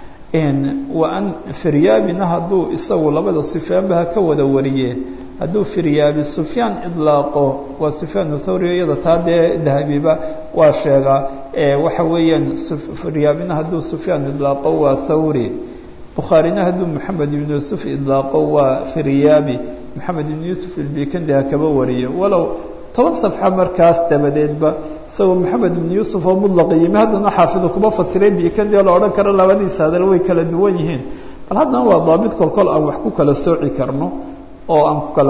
wa an firyaabina hadduu isagu labada sufyaanba ha ka wada wariye hadduu firyaabi sufyaan idlaaqo waa sufyaan thawri iyada taa dee dahabiba waa sheegaa waxa weeyaan firyaabina hadduu sufyaan idlaaqo waa thawri bukhaarina hadduu maxamed ibnu yuusuf idlaaqo waa firyaabi maxamed ibnu yuusuf ilbikandi ha kaba wariyo walow toban safxa markaas dabadeedba isagoo maxamed ibnu yuusuf oo mudlaqa yimi haddana xaafidu kuma fasiray bikandi oo la odhan karo labadiisa hadal way kala duwan yihiin bal haddana waa daabit kolkol aan wax ku kala sooci karno oo aan ku kala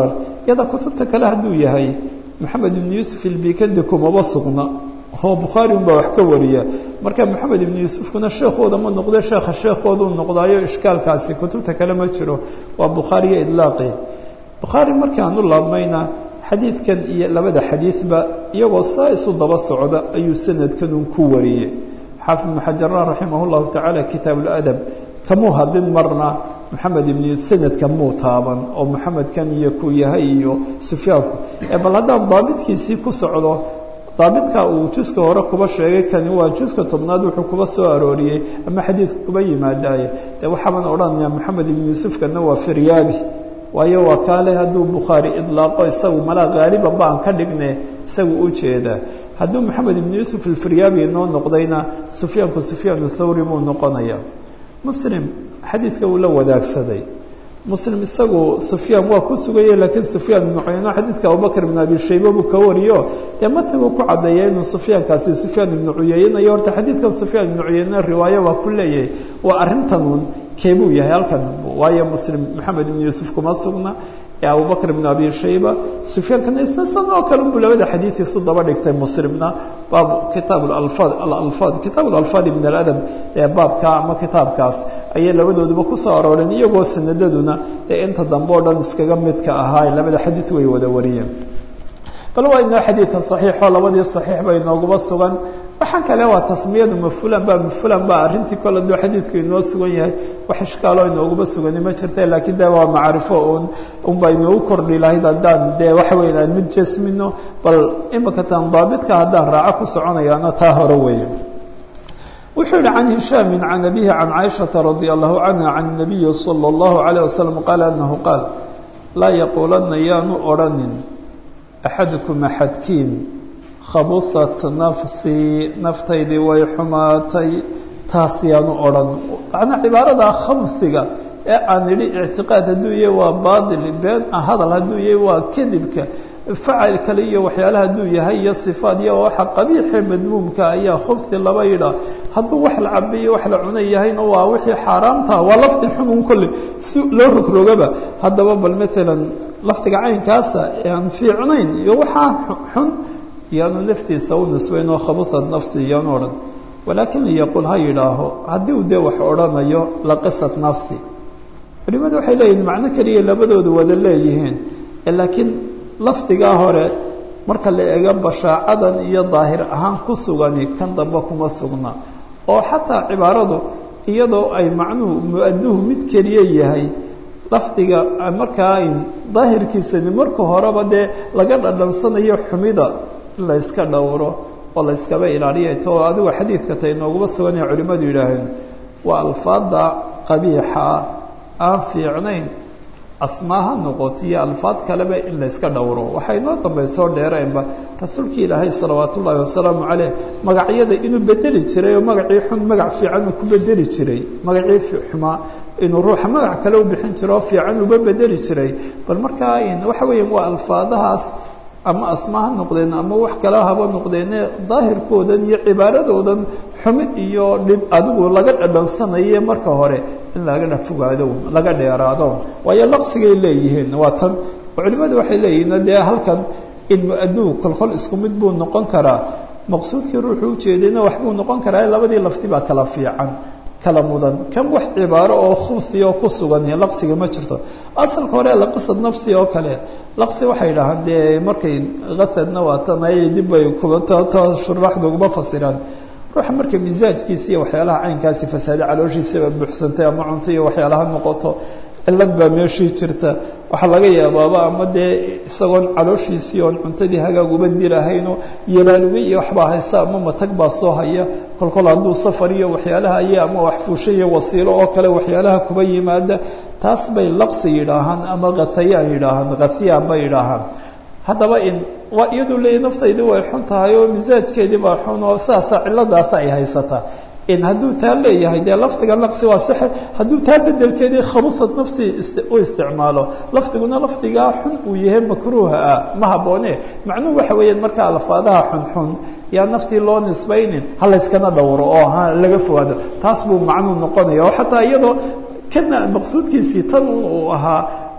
iyada kutubta kale hadduu yahay maxamed ibnu yuusuf ilbikandi kumaba sugna oo bukhaari unbaa wax ka wariya marka maxamed ibnu yuusufkuna sheekooda ma noqde sheekha sheekooda u noqdaayo ishkaalkaasi kutubta kale ma jiro waa bukhaariyo idlaaqi bukhaari markaan u laabmayna xadiidkan iyo labada xadiidba iyagoo saa isu daba socda ayuu sanadkan un ku wariyey xaafid ibnu xajarna raximah llahu tacaala kitaab ladab kamuu hadin marna maxamed ibn sanadka muu taaban oo maxamedkan iyo ku yahay iyo sufyaanku bal haddaan daabitkiisii ku socdo daabidka uu juska hore kuba sheegay kani waa juska tobnaad wuxuu kuba soo arooriyey ama xadiidka kuba yimaadaaye de waxaaban odhanaya maxamed ibn yuusufkana waa firyaabi waayo waa kaale hadduu bukhaari idlaaqo isagu malaa haaliban baan ka dhigne isagu u jeedaa hadduu maxamed ibn yuusuf alfiryaabi noo noqdayna sufyaanku sufyaan thawri buu noqonaya muslim xadiidka uu la wadaagsaday muslim isagu sufyaan waa ku sugaya laakiin sufyaan ibnu cuyayno xadiidka abubakr ibn abi shayba buu ka wariyo dee matnigu ku caddeeya inuu sufyaankaasi sufyaan ibnu cuyayna iyo horta xadiidkan sufyaan ibnu cuyayna riwaayo waa ku leeyahay waa arrintanun keebuu yahay halkan waayo muslim maxamed ibn yuusuf kuma sugna ee abubakr ibn abi shayba sufyaankana isna san oo kale unbuu labada xadiid isu daba dhigtay muslimna baabu kitaab alfaad alalfaad kitaab alalfaad ibn aladab ee baabka ama kitaabkaas ayay labadooduba kusoo arooreen iyagoo sanadaduna ee inta dambe oo dhan iskaga midka ahaa labada xadiid way wada wariyeen bal waa inoo xadiidka saxiixoo labadii saxiix bay inooguba sugan waxaan kale waa tasmiyadu mafulan ba mafulan ba arrintii kole aduu xadiidku inoo sugan yahay wax ishkaaloo inooguba sugani ma jirta laakiin de waa macrifo un unbaa inoogu kordhi lahayd haddaan dee waxa weya aan mid jesmino bal imika tan daabitka haddaan raaco ku soconayaana taa hore weeye wuxuu yihi can hishaami can abihi can caaishata radi allahu canha can nabiyi salى اllahu alayه wasalam qaala anahu qaal laa yaquulanna yaanu odhanin axadukum axadkiin khabuhat nafsii naftaydii way xumaatay taas yaanu odhan macnaa cibaarada khabsiga ee aan idhi ictiqaad hadduu yahay waa baatil been hadal hadduu yahay waa kadibka facil kale iyo waxyaalaha hadduu yahay iyo sifaad iyo waxa qabiixe madmuumka ayaa khubsi laba yidha hadduu wax la cabiyo wax la cuna yahayna waa wixii xaaraamta waa lafdi xunun kolle si loo rogrogaba haddaba bal maalan lafdiga caynkaasa ee aan fiicnayn iyo waxaa xun yaanu naftiisa u nisbayn oo khabusad nafsi iyaanu odhan walaakin liyaqul ha yidhaaho haddii uu dee wax odhanayo laqisat nafsi culimadu waxay leeyihin macno keliya labadoodu wada leeyihiin laakiin lafdigaa hore marka la eego bashaacadan iyo daahir ahaan ku sugani kan dambe kuma sugna oo xataa cibaaradu iyadoo ay macnuhu mu-aduhu mid keliya yahay lafdiga markaa daahirkiisani marka horeba dee laga dhadhansanayo xumida in la yska dhowro oo la yskaba ilaaliya to adigu xadiidka ta inooguma suganaya culimmadu yidhaaheen waa alfaada qabiixa aan fiicnayn asmaaha noqoto iyo alfaad kaleba in la yska dhowro waxay noo dambaysoo dheereenba rasuulkii ilaahay salawaat ullaahi wasalaamu caleyh magacyada inuu bedeli jiray oo magacii xun magac fiican uu ku bedeli jiray magacii xumaa inuu ruuxa magac kale u bixin jiro oo fiican uba bedeli jiray bal markaa waxa weeya waa alfaadahaas ama asma ha noqdeen ama wax kale haba noqdeene daahirkoodan iyo cibaaradoodan xumi iyo dhib adigu laga dhadhansanaye marka hore in laga fogaado laga dheeraado waayo laqsigay leeyihiin waa tan culimadu waxay leeyihiin dee halkan in mu-aduu kolkol isku mid buu noqon karaa maqsuudkii ruuxu ujeedayna waxbuu noqon karaa labadii lafti baa kala fiican kala mudan kan wax cibaaro oo khubsi oo ku sugan laqsiga ma jirto asalka hore laqisad nafsi oo kale laqsi waxay dhahaan dee markay kasadna waatanay dib bay shuraaxda uguma fasiraan ruuxa marka misaajkiisa iyo waxyaalaha caynkaasi fasaade calooshiisaba buuxsantay ama cunto iyo waxyaalaha noqoto cilad baa meeshii jirta waxaa laga yaabaaba ama dee isagoon calooshiisii oon cuntadii hagaag uba dirahayno yalaaluga iyo waxbaa haysa ama matag baa soo haya kolkol hadduu safar iyo waxyaalaha aya ama waxfuusho iyo wasiilo oo kale waxyaalaha kuba yimaada taas bay laqsi yidhaahaan ama kathayaan yidhaahaan kathiyaan bay yidhaahaan haddaba in waa iyadu leeya naftaydii way xun tahay oo misaajkeedii baa xun oo saasa ciladaasa ay haysataa in hadduu taa leeyahay dee lafdiga naqsi waa sax hadduu taa bedelkeedii khabusad nafsi u isticmaalo lafdiguna lafdigaa xun uu yahay makruuha ah ma habboone macnuhu waxa weeyaan marka alfaadaha xunxun yaa naftii loo nisbaynin ha layskana dhowro oo ha laga fogaado taas buu macnuu noqonaya oo xataa iyadoo kana maqsuudkiisii tan uu ahaa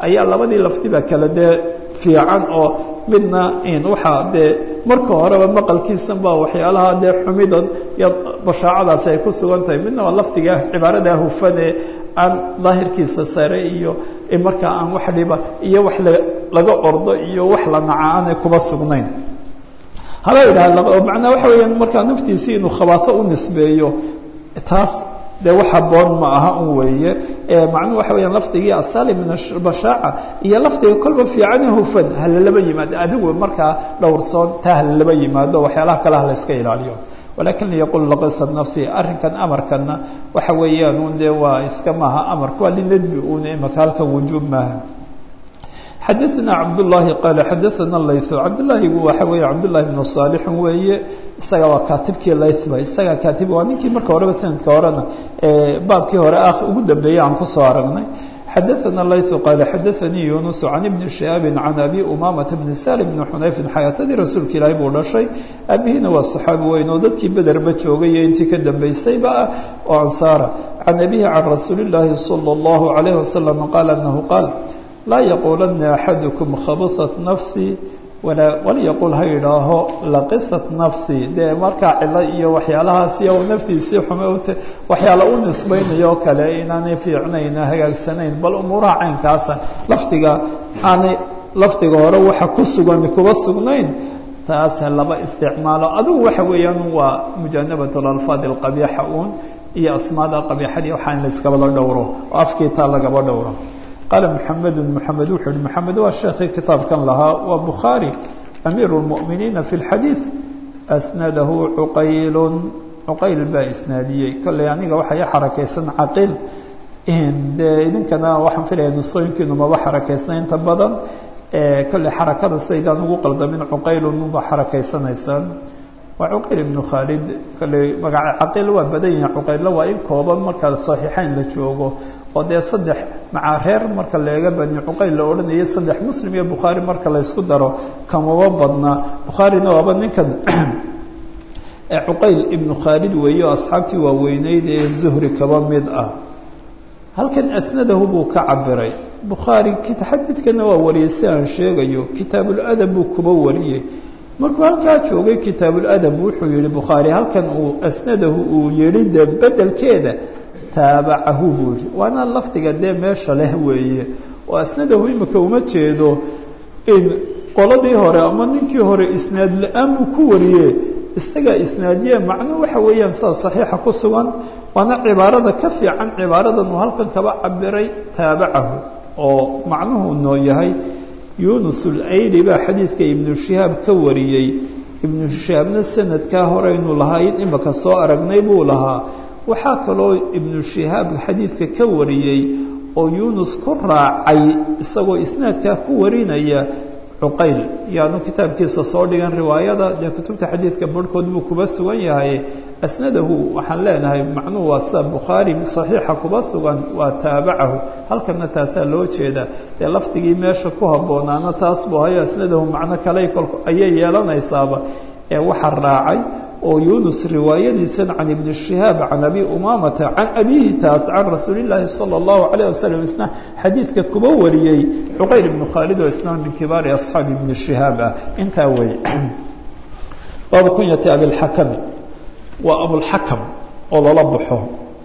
ayaa labadii laftiba kale dee fiican oo midna waxaa dee marka horeba maqalkiisan baa waxyaalaha dee xumidan iyo bashaacadaasi ay ku sugan tahay midna waa lafdiga cibaaradaa hufane aan daahirkiisa sare iyo markaa aan wax dhiba iyo wax laga ordo iyo wax la naca aanay kuba sugnayn haba idhaha macnaa waxa weeyaan markaa naftiisii inuu khabaato u nisbeeyo taas dee wax haboon ma aha un weeye macnuhu waxa weyaan lafdigii asali min bashaaca iyo lafdiga kolba fiicane hufan halalaba yimaado adigu markaa dhowrsoon taa halalaba yimaado waxyaalaha kale ha la iska ilaaliyo walakin liyaqul laqisat nafsi arrinkan amarkana waxa weeyaan un dee waa iska maaha amarka waa linadbi un imaka halkan wujuub maaha xadaثna cabdالlahi qaala xadaثana laythu cabdالlahigu waxa weeye cabdالlahi bnu صaalixin weeye isaga waa kaatibkii laythba isaga kaatib waa ninkii marka horeba sanadka horena baabkii hore ah ugu dambeeyey aan kusoo aragnay xadaثana laythu qaala xadaثanii yunus can ibni shihaabi can abi umamata bni salim bni xunayfin xayaatadii rasuulka ilaahi buu dhashay abihiina waa صaxaabi weyn oo dadkii bederba joogay iyo intii ka dambeysayba ah oo ansaara can abihi can rasuuli اllaahi salى اllahu عalayh wasalam qaala anahu qaal laa yaquulanna axadukum khabasat nafsii walaa walyaqul ha yidhaaho laqisat nafsii dee markaa cilo iyo waxyaalahaas iyo naftiisii xume ut waxyaala u nisbaynayo o kale inaanay fiicnayn hagaagsanayn bal umuuraha caynkaasa lafdiga aanay lafdiga hore waxa ku sugan kuba sugnayn taasa laba isticmaalo adigu waxa weeyaan waa mujaanabat lalfaad alqabiixa uun iyo asmaada qabiixadii waxaa in layskabala dhowro oo afkiitaa lagaba dhowro qaala mxamedu mxamed wuxuu yihi mxamed waa sheekii kitaabkan lahaa waa bukhaari amiiru اlmu'miniina fi اlxadiid asnadahu cuqaylu cuqayl baa isnaadiyey kolley aniga waxaa i xarakaysan caqiil dee idinkana waxaan filaya nusooyinkiinu maba xarakaysan inta badan kolley xarakada sidaydaan ugu qaldamin cuqaylunba xarakaysanaysaan waa cuqayl ibnu khaalid kolley magaca caqiil waa badan yihin cuqaylla waa in kooban marka saxiixeyn la joogo oo dee saddex macaa reer marka leega bani cuqayl la odhanayay saddex muslim iyo bukhaari marka laysku daro kamaba badna bukhaarina waaba ninkan cuqayl ibnu khaalid weeye oo asxaabtii waaweyneyd ee zuhri kaba mid ah halkan asnadahu buu ka cabiray bukhaari xadiidkana waa wariyey si aan sheegayo kitaabuladab buu kuba wariyey markuu halkaa joogay kitaabuladab wuxuu yihi bukhaari halkan uu asnadahu uu yihi de bedelkeeda taabacahu buu yihi waana lafdiga dee meesha leh weeye oo asnadahu imika uma jeedo in qoladii hore ama ninkii hore isnaad la-aan buu ku wariye isagaa isnaadiye macnuu waxa weeyaan sida saxiixa ku sugan waana cibaarada ka fiican cibaaradan uu halkan kaba cabiray taabacahu oo macnuhu noo yahay yunus ulayli baa xadiidka ibnu shihaab ka wariyey ibnu shihaabna sanadkaa horeynu lahayn imika soo aragnay buu lahaa waxaa kaloo ibnu shihaab xadiidka ka wariyey oo yunus ku raacay isagoo isnaadkaa ku warinaya cuqayl yaanu kitaabkiisa soo dhigan riwaayada dee kutubta xadiidka barhkood buu kuba sugan yahay asnadahu waxaan leenahay macnuhu waa sida bukhaari saxiixa kuba sugan waa taabacahu halkana taasaa loo jeeda dee lafdigii meesha ku habboonaana taas buu hayo asnadahu macno kale ayay yeelanaysaaba ee waxa raacay oo yunus riwaayadiisan can ibni shihaab can abi umamata can abihi taas can rasuuli llaahi sala allahu calayh wasalam isna xadiidka kuba wariyey cuqayl ibnu khaalid oo isna min kibaari asxaabi ibni shihaab ah intaa weeye baabu kunyati abilxakami waa abulxakam oo lala baxo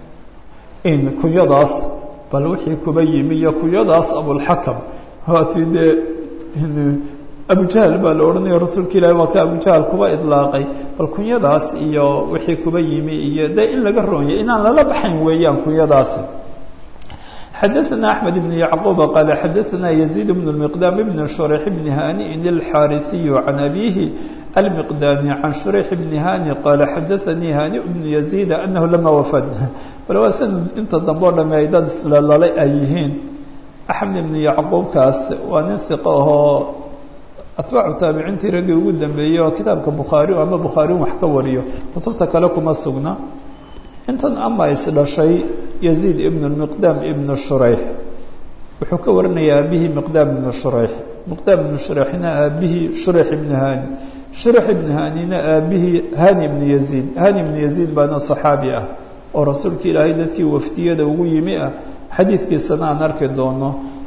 in kunyadaas bal wixii kuba yimi iyo kunyadaas abulxakam waati dee abujahal baa la odhanaya rasuulka ilahi waa ka abujahal kuba idlaaqay bal kunyadaas iyo wixii kuba yimi iyo de in laga roonyay inaan lala baxayn weeyaan kunyadaasi xadaثna أحmed بن yعquba qaala xadaثna يزيد بن المqdam بn شhrيح بn haniءin الxاariثiy can abihi المqdami can شhrيح بn hani qaala xadaثanii haniء بn يزيد anahu lama wafad bal waa sanad inta dambe o dhame ay dad islalale ay yihiin axmed ibn yacquubkaas waa nin hiqo ahoo atbaacu taabiciintii raggii ugu dambeeyey oo kitaabka bukhaari ama bukhaariun wax ka wariyo kutubta kale kuma sugna intan ama is dhashay yaziid ibn miqdaam ibnu shurayx wuxuu ka warinayaa aabihii miqdaam ibnu shurayx miqdaam ibnu shurayxna aabihii shurayx ibnu hani shurayx ibnu hanina aabihii hani ibnu yaziid hani ibnu yaziid baana saxaabi ah oo rasuulka ilaahay dadkii wafdiyada ugu yimi ah xadiidkiisana aan arki doono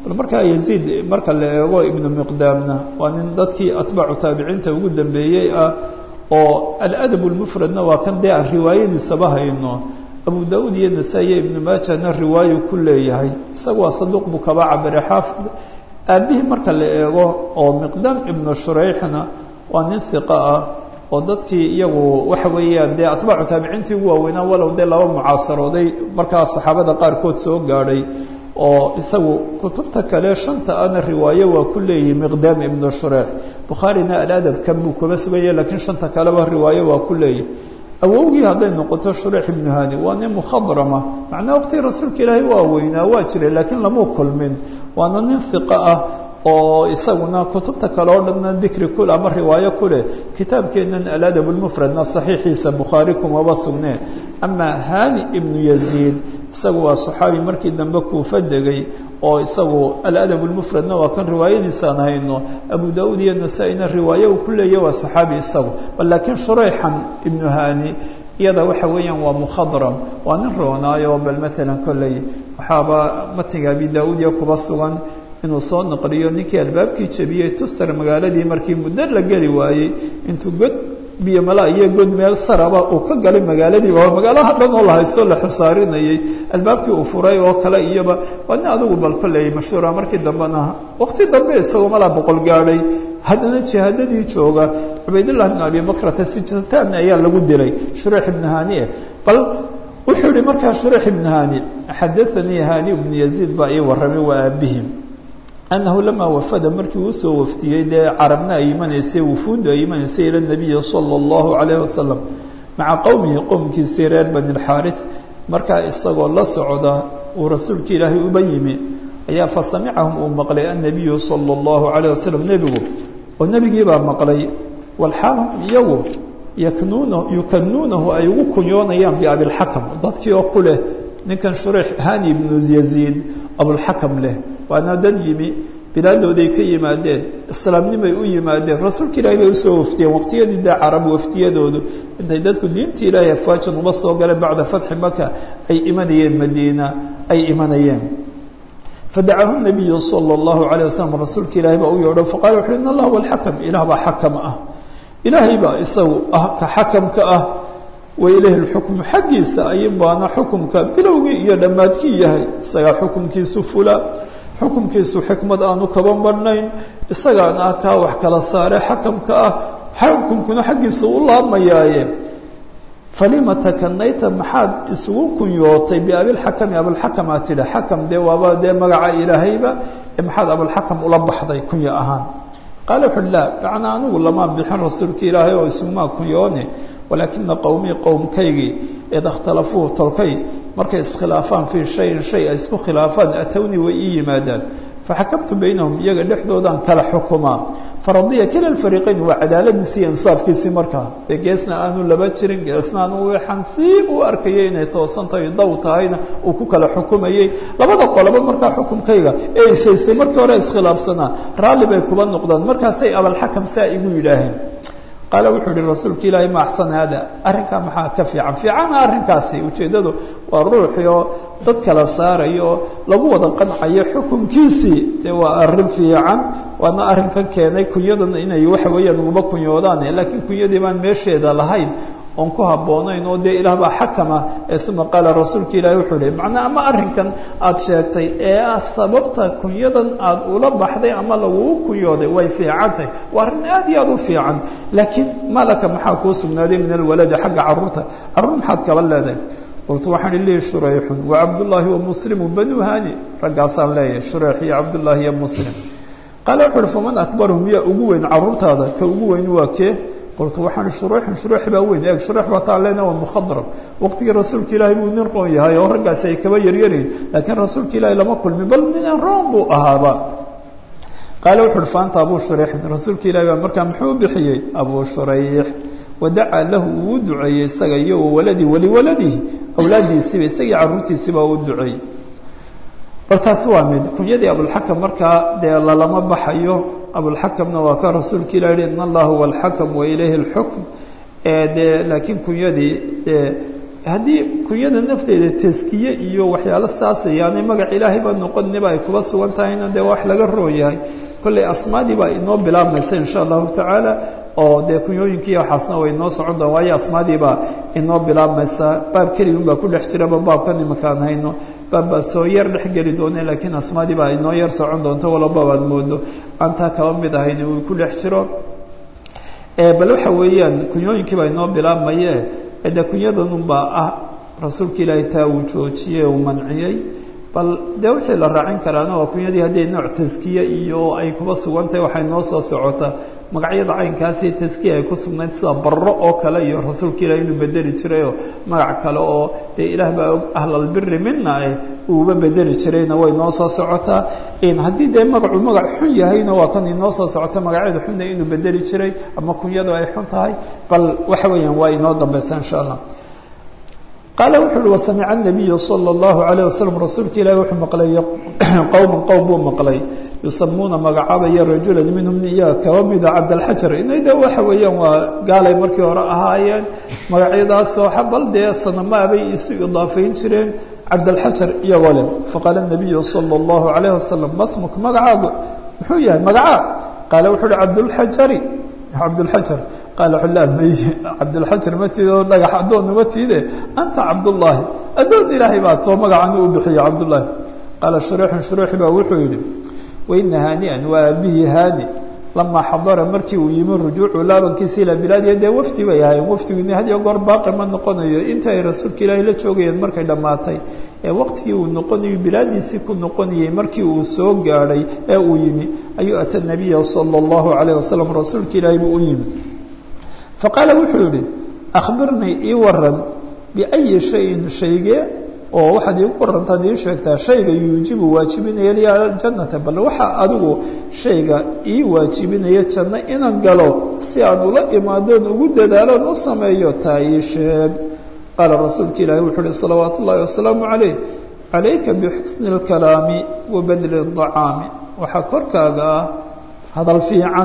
bal markaa yaziid marka la eego ibnu miqdaamna waa nin dadkii atbaacu taabiciinta ugu dambeeyey ah oo aladab lmufradna waa kan dee aan riwaayadiisaba hayno abu daauud iyo nasaa-iyo ibnu maajana riwaayo ku leeyahay isaga waa saduuq buu kaba cabire xaafid aabihii marka la eego oo miqdaam ibnu shurayxna waa nin hiqa ah oo dadkii iyagu waxa weeyaan dee atbaacu taabiciintii ugu waaweynaa walow dee laba mucaasarooday markaa saxaabada qaarkood soo gaadhay oo isagu kutubta kale shanta ana riwaayo waa ku leeyihi miqdaam ibnu shureyx bukhaarina aladab kan buu kuba suganya lakiin shanta kaleba riwaayo waa ku leeyihi awowgii hadday noqoto shureyx ibnu hani waa nin mukhadrama macnaa waqtigii rasuulka ilaahay waa weynaa waa jiray laakiin lamuu kulmin waana nin hiqa ah oo isaguna kutubta kale oo dhanna dikri kul ama riwaayo ku leh kitaabkeennan aladab lmufradna saxiixiisa bukhaari kumaba sugnee amaa hani ibnu yaziid isagu waa saxaabi markii dambe kuufa degay oo isagu aladab lmufradna waa kan riwaayadiisaan hayno abu daauud iyo nasaa-ina riwaayo uu ku leeya waa saxaabi isagu bal laakiin shureyxan ibnu hani iyada waxa weeyaan waa mukhadram waa nin roonaayo bal matalan kolley waxaaba matiga abi daauud iyo kuba sugan inuu soo naqliyo ninkii albaabkii jebiyey tuster magaaladii markii muddo la geli waayey intuu god biyo mala iyo god meel saraba uu ka galay magaaladiiba waa magaalaha dhan oo la haysto la xusaarinayay albaabkii uu furay oo kale iyoba waa nin adigu bal kolley mashhuura markii dambena waqti dambe isagoo malaa boqol gaadhay haddana jihaadadii jooga cubaydullah bn abi bakrata sijatan ayaa lagu dilay shureex ibnu hanie bal wuxuu yihi markaa shureex ibnu hani xadaanii hani ibnu yaziid baa ii warramay waa aabihim annahu lamaa wafada markii uu soo waftiyey dee carabna ay imanaysay wufuuddu ay imanaysay ila nabiyi sala allahu calayhi wasalam maca qowmihi qowmkiisii reer bani lxaaris markaa isagoo la socda uu rasuulka ilaahay uba yimi ayaa fa samicahum uu maqlay annabiyu sala allahu calayh wasalam nebigu oo nebigii baa maqlay walxaalhum iyagu yaknuuna yukanuunahu ay ugu kunyoonayaan biabilxakam dadkii oo ku leh ninkan shureyx hani ibnu yaziid abulxakam leh waana dad yimi bilaadooday ka yimaadeen islaamnimay u yimaadeen rasuulka ilaahay bay usoo waftiyeen waqtiyadii dee carab waftiyadoodu intay dadku diinta ilaahay afwaajan uba soo galeen bacda fatxi maka ay imanayeen madiina ay imanayeen fadacahu nabiyu sala allahu calayh wasalam rasuulka ilaahay baa u yeedho faqala wuxu in allah walxakam ilaah baa xakam ah ilaahay baa isagu ah ka xakamka ah wa ilayhi lxukmu xaggiisa ayin baana xukumka bilowgii iyo dhammaadkii yahay isagaa xukumkiisu fula xukumkiisu xikmad aanu kaba marhnayn isagaan ah kaa wax kala saare xakamka ah xukumkuna xaggiisa u laamayaaye falima takanayta maxaad isugu kunyootay biabilxakami abilxakam aad tidhi xakam dee waaba dee magaca ilaahayba ee maxaad abilxakam ula baxday kunyo ahaan qaala wuxu uhi laa macnaa anigu lamaa bixin rasuulka ilaahay oo isugumaa kunyoone walaakina qowmii qowmkaygii id ikhtalafuu tolkay markay iskhilaafaan fii shayin shay ay isku khilaafaan atowni way ii yimaadaan faxakamtu baynahum iyaga dhexdoodaan kala xukumaa faradiya kila alfariiqayn waa cadaaladiisi iyo insaafkiisii markaa dee geesna aanu laba jirin geesna aanu waxaan sii u arkayay inay toosan tahay daw tahayna uu ku kala xukumayey labada qoloba markaa xukumkayga ee isaystay markii hore iskhilaafsanaa raalli bay kuba noqdaan markaasay abalxakam saa igu yidhaaheen qaala wuxuu yihi rasuulka ilaahay ma axsan haada arrinkaa maxaa ka fiican fiicana arrinkaasi ujeeddadu waa ruuxii oo dad kala saarayo oo lagu wada qancayo xukunkiisii dee waa arrin fiican waana arrinkan keenay kunyadan inay waxa weeyaan uguma kunyoodaan laakiin kunyadii baan meesheeda lahayn oon ku habboonayn oo dee ilaah baa xakama ee uma qaala rasuulka ilaahi wuxuu ihi macnaa ama arrinkan aada sheegtay ee ah sababta kunyadan aada ula baxday ama lagugu kunyooday way fiicantahy waa arrin aad iyo aada u fiican laakiin malaka maxaa kuu sugnaaday min alwaladi xagga carruurta carruur maxaad kaba leedahay qultu waxaan i lihi shurayxun wa cabdullaahi wa muslimu banu hani raggaasaan leeyahay shurayx iyo cabdullaahi iyo muslim qaala wuxu uhi faman akbarhum yaa ugu weyn carruurtaada ka ugu weyn waa kee qultu waxaan shuruuxin shuruux baa weyn eeg shuruux baa taa leena waa mukhadram waqtigii rasuulka ilaahay buu nin roon yahay oo raggaasi ay kaba yaryarayn laakiin rasuulka ilaahay lama kulmin bal nin roon buu ahaaba qaala wuxu uhi faanta abuu shurayxin rasuulka ilahi baa markaa muxuu bixiyey abuu shurayx wadacaa lahu uu u duceeyey isaga iyo wawaladii waliwaladihi awlaaddiisiiba isagii carruurtiisiibaa u duceeyey bal taasi waa mid kunyadii abulxakam markaa dee lalama baxayo abulxakamna waa ka rasuulka ilah yihi in allah huwa alxakam wa ilayhi اlxukm dee laakiin kunyadii dee haddii kunyada nafteeda taskiye iyo waxyaalo saasay yaanay magac ilaahayba noqoniba ay kuba sugan tahayna dee wax laga roon yahay kolley asmaadii baa inoo bilaabmaysa insha allahu tacaala oo dee kunyooyinkii waxaasna way inoo socon doon waayo asmaadiibaa inoo bilaabmaysa baab keligun baa ku dhex jiraba baabkan imakaan hayno baab baa soo yar dhex geli doone laakiin asmaadii baa inoo yar socon doonto walaba baad moodo aantaa kaba mid ahayn uu ku dhex jiro bal waxa weeyaan kunyooyinkii baa inoo bilaabmaye de kunyadanunbaa ah rasuulka ilaahay taa uu joojiyey uu manciyey bal dee wixii la raacin karaana waa kunyadii haddii nooc taskiye iyo ay kuba sugan tahay waxay noo soo socota magacyada caynkaasi taskiya ay ku sugnayd sida barro oo kale iyo rasuulka ilaah inuu bedeli jirayoo magac kale oo dee ilaah baa og ahlalbiri mina eh uuba bedeli jirayna way noo soo socotaa haddii dee magacu magac xun yahayna waa kan inoo soo socota magacyada xunna inuu bedeli jiray ama kunyadu ay xun tahay bal waxa weeyaan waa inoo dambaysa insha allah qaala wuxu uhi wasamica anabiyu sala allahu calayh wasalam rasuulka ilaahi wuxuu maqlay qowman qowm buu maqlay yusamuuna magacaabaya rajulan minhum iya kaba mida cabdalxajar inayde waxa weeyaan waa gaalay markii hore ahaayeen magacyadaasoo bal dee sanamaabay isu idaafayn jireen cabdalxajar iyagoo leh faqaala nabiyu sala allahu calayh wasalam masmuk magacaagu muxuu yahay magacaa qaala wuxu uhi cabdulxajari cabdulxajar qaala xulaa may cabdulxajar ma tiid oo dhagax addoonna ma tiide anta cabdullaahi addoon ilaahay baa too magacani u bixiya cabdullaahi qaala shuruuxun shuruuxi baa wuxuu yidhi waina haani'an waa aabihii haani lamaa xadara markii uu yimi rujuucu laabankiisa ilaa bilaadiya dee wafdi bay ahaayeen wafdiguna had iyo goor baaqi ma noqonayo inta ay rasuulka ilaahay la joogayeen markay dhammaatay ee waqtigii uu noqonayo bilaadiisii ku noqonayey markii uu soo gaadhay ee uu yimi ayuu ata nabiya sala allahu calayh wasalam rasuulka ilaahay buu u yimi faqaala wuxuu yihi akhbirnii ii waran biayi shayin shaygee oo waxaad iigu warantaad ii sheegtaa shayga yuujibu waajibinaya liya aljannata bal waxaa adigu shayga ii waajibinaya janno inaan galo si aan ula imaadoon ugu dadaaloon u sameeyo taa ii sheeg qaala rasuulka ilaahi wuxuu uhi salawaatu ullaahi wasalaamu calayh calayka bixusni اlkalaami wa badli الطacaami waxaa korkaaga ah hadal fiican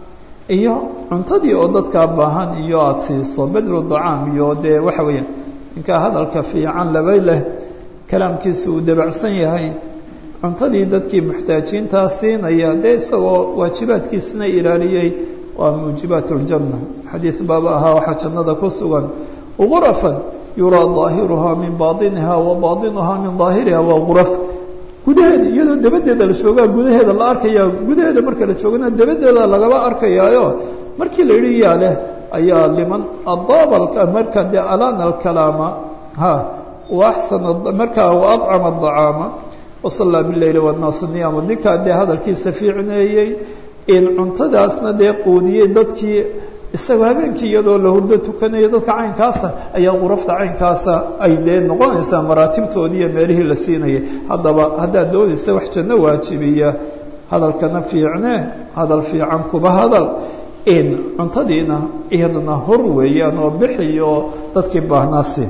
iyo cuntadii oo dadkaa baahan iyo aada siiso bedlu dacaam iyo dee waxa weeyaan ninkaa hadalka fiican labay leh kalaamkiisu uu dabacsan yahay cuntadii dadkii muxtaajiintaa siinaya dee isagoo waajibaadkiisna ilaaliyey waa muujibaat اljanna xadiid baaba ahaa waxaa jannada ku sugan gurafan yuraa daahiruhaa min bainiha wa baainuhaa min daahiriha waa guraf gudaheeda iyadoo dabadeeda la joogaa gudaheeda la arkaya gudaheeda marka la joogana dabadeeda lagaba arkayaayo markii la yidhi yaa leh ayaa liman adaaba marka dee alana alkalaama ha waaxsana markaa waacama adacaama wasallaa bileyli wannaasu niyaama ninkaa dee hadalkiisa fiicneeyey in cuntadaasna dee quudiyey dadkii isagoo habeenkii iyadoo la hurdo tukanayo dadka caynkaasa ayaa qurafta caynkaasa ay dee noqonaysaa maraatibtoodii iyo meelihii la siinayay haddaba haddaad doonaysa wax janno waajibiya hadalkana fiicne hadal fiican kuba hadal in cuntadiina iyadana hor weeyaan oo bixiyo dadkii baahnaa siin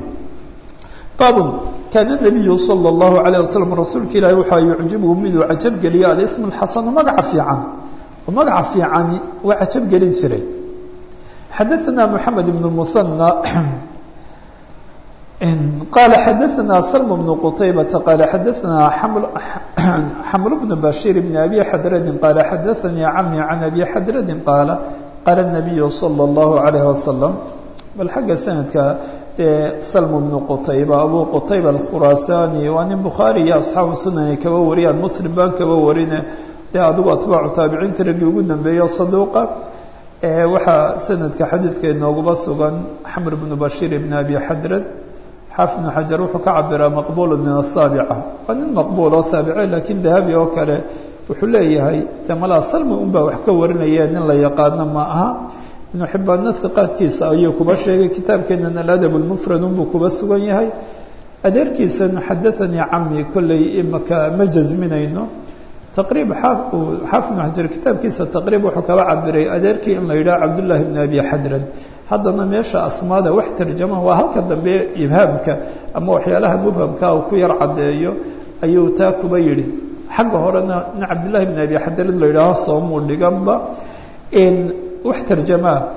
baabun kaana nabiyu sala allahu calayh wasalam rasuulka ilaahi waxaa yucjibuhu miduu cajab geliya alism alxasanu magaca fiican oo magaca fiicani waa cajab gelin jiray xadaثna mحamed بن المثنى qala xadaثna slm بن qطaybaةa qala xadaثna xml بن bashيr بن abi xadradi qala xadaثanii camي can abi xadradi qaala qaala النabiyu slى الlahu عalيه wasalam bal xagga sanadka dee slm بن qطayba abu qطayba الkhurasani waa nin bukhaari iyo asxaabu sunani kaba wariyaan muslim baan kaba warine dee adigu atbaacu taabiciinta raggii ugu dambeeyo saduuqa waxaa sanadka xadiidka inooguba sugan xamr bnu bashiir ibn abi xadrad xaafid bnu xajar wuxuu ka cabiraa maqbuulu min asaabica waa nin maqbuul oo saabice laakiin dahabi oo kale wuxuu leeyahay de malaa salmi un baa wax ka warinaya nin la yaqaano ma aha ibnu xibbaanna hiqaadkiisa ayuu kuba sheegay kitaabkeenan aladab lmufrad unbuu kuba sugan yahay adeerkiisana xadaanii cami kolley imaka ma jasminayno taqriib xaafid bn xajar kitaabkiisa taqriib wuxuu kaba cabiray adeerkii in la yidhaha cabdullaahi bn abi xadrad haddana meesha asmaada wax tarjama waa halka dambe ibhaamka ama waxyaalaha mubhamka uu ku yar caddeeyo ayuu taa kuba yidhi xagga horena nin cabdullahi bn abi xadrad la yidhaaho soomuu dhiganba wax tarjamaa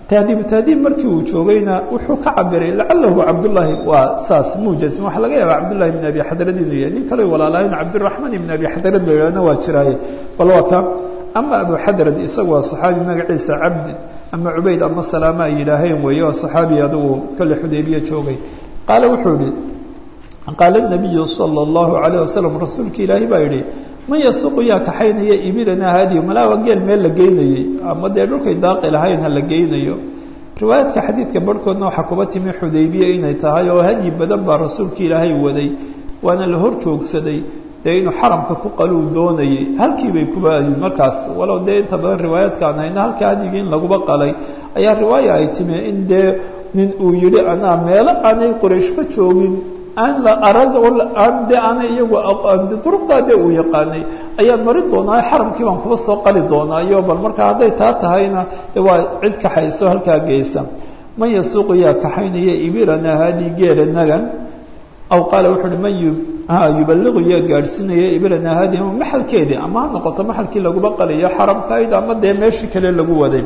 tahdiibu tahdiib markii uu joogayna wuxuu ka cabiray lacalahu cabdullaahi waa saas muujazim waxaa laga yaabaa cabdullahi ibn abi xadrad inuu yahay nin kale walaalahayn cabdiraxmaan ibn abi xadrad la yidhahna waa jiraaye bal waa ka ama abu xadrad isagu waa saxaabi magaciisa cabdi ama cubayd ama salaama ay yidhaaheen weeye waa saxaabi adigu kale xudaybiye joogay qaale wuxuu yihi qaala nabiyu sala allahu calayh wasalam rasuulka ilaahi baa yidhi man yasuuqu yaa kaxaynaya ibilanaa haadiyo malaawa geel meel la geynayey ama dee dhulkay daaqi lahayn ha la geynayo riwaayaadka xadiidka barhkoodna waxaa kuba timi xudaybiye inay tahay oo hadyi badan baa rasuulka ilaahay waday waana la hor joogsaday dee inuu xaramka ku qaluu doonayay halkii bay kuba adin markaas walow dee inta badan riwaayaadkaan hayna halka hadyigii in laguba qalay ayaa riwaaya ay timi in dee nin uu yidhi anaa meelo aanay qorayshba joogin aan la arag aan de aana iyagu duruqdaa dee uu yaqaanay ayaan mari doonaa xaramkii baan kuba soo qali doonaa iyo bal markaa hadday taa tahayna de waa cid kaxayso halkaa geysa man yasuuqu yaa kaxaynaya ibirana haadii geela nagan aw qaala wuxu uhi man yubaliqu yaa gaadhsiinaya ibirana haadii maxalkeedii ama ha noqoto maxalkii laguba qaliyo xaramkayd ama dee meeshii kale lagu waday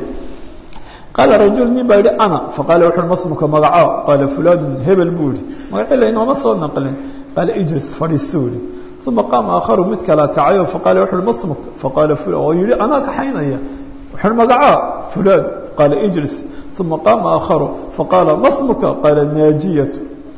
qaala rajul nin baa yihi ana faqaala wuxu uhi masmuka magacaa qaala fulanun hebel buu yihi magaci laynooma soo naqlin qaala ijlis fadhiisuu yihi uma qaama aakharu mid kala kacayo faqaala wuxu uhi masmuk faqaala oo yihi anaa kaxaynaya wuxu uhi magacaa fulan qaala ijlis uma qaama aakharu faqaala masmuka qaala naajiyatu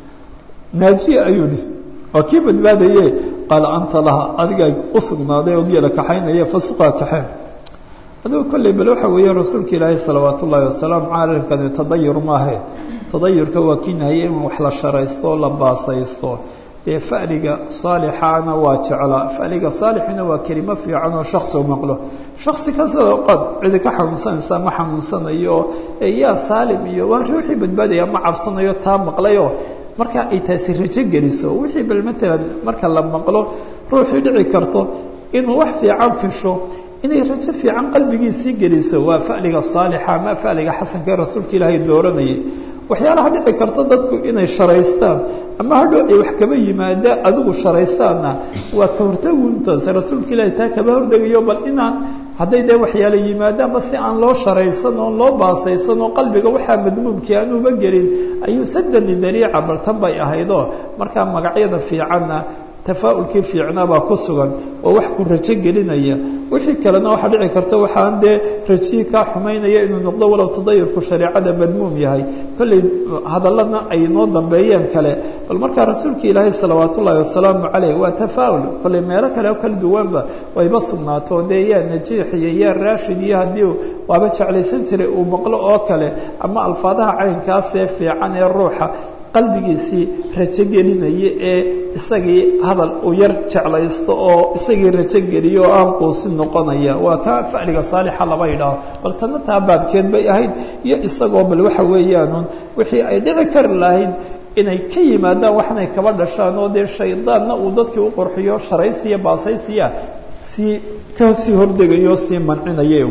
naajiya ayuu yihi waa kii badbaadaye qaala anta laha adigaa u sugnaaday oo geela kaxaynaya fasuqaa kaxeen adugu kolley bal waxa weeye rasuulka ilaahay salawaat ullaahi wasalaamu calankani tadayur maahe tadayurka waa kii nahye in wax la sharaysto o la baasaysto dee fa'liga saalixaana waa jeclaa fa'liga saalixina waa kelimo fiican oo shaksi u maqlo shaksi kasoo qad cidi ka xanuunsanaysa ma xanuunsanayo yaa saalim iyo waa ruuxii badbaadaya ma cabsanayo taa maqlayo marka ay taasi rajo geliso wixii bal maalan marka la maqlo ruuxii dhici karto inuu wax fiican fisho inay rajo fiican qalbigiisii geliso waa fa'liga saalixa ama fa'liga xasanka ee rasuulka ilaahay dooranayay waxyaalaha dhici karta dadku inay sharaystaan ama hadhow ay wax kaba yimaadaan adigu sharaystaanna waa ka hortaguntaas rasuulka ilaahay taa kaba hordegayo bal inaan hadday dee waxyaala yimaadaanba si aan loo sharaysan oo loo baasaysan oo qalbiga waxaa madmuumkii aanuba gelin ayuu sadani dariica bal tan bay ahaydoo markaa magacyada fiicanna tafaa'ulkii fiicnaa baa ku sugan oo wax ku rajo gelinaya wixii kalena waxaa dhici karta waxaan dee rajihii kaa xumaynaya inuu noqdo walow tadayurku shareecada madmuum yahay kolley hadalladna ay noo dambeeyeen kale bal markaa rasuulka ilaahay salawaat ullaahi wasalaamu caleyh waa tafaa'ul kolley meelo kale oo kala duwanba wayba sugnaato dee yaa najiix iyo yaa raashid iyo haddii waaba jeclaysan jiray uu maqlo oo kale ama alfaadaha caynkaasee fiican ee ruuxa qalbigiisii rajo gelinaya ee isagii hadal uu yar jeclaysto oo isagii rajo geliyo oo aan quusin noqonaya waa ka fa'liga saalixa laba yidhaaho bal tanna taa baabkeed bay ahayd iyo isagoo bal waxa weeyaanun wixii ay dhici kari lahayd inay ka yimaadaan waxnay kaba dhashaan oo dee shaydaanna uu dadkii u qurxiyo sharaysiya baasaysiya sii kasii hordegayo sii mancinaya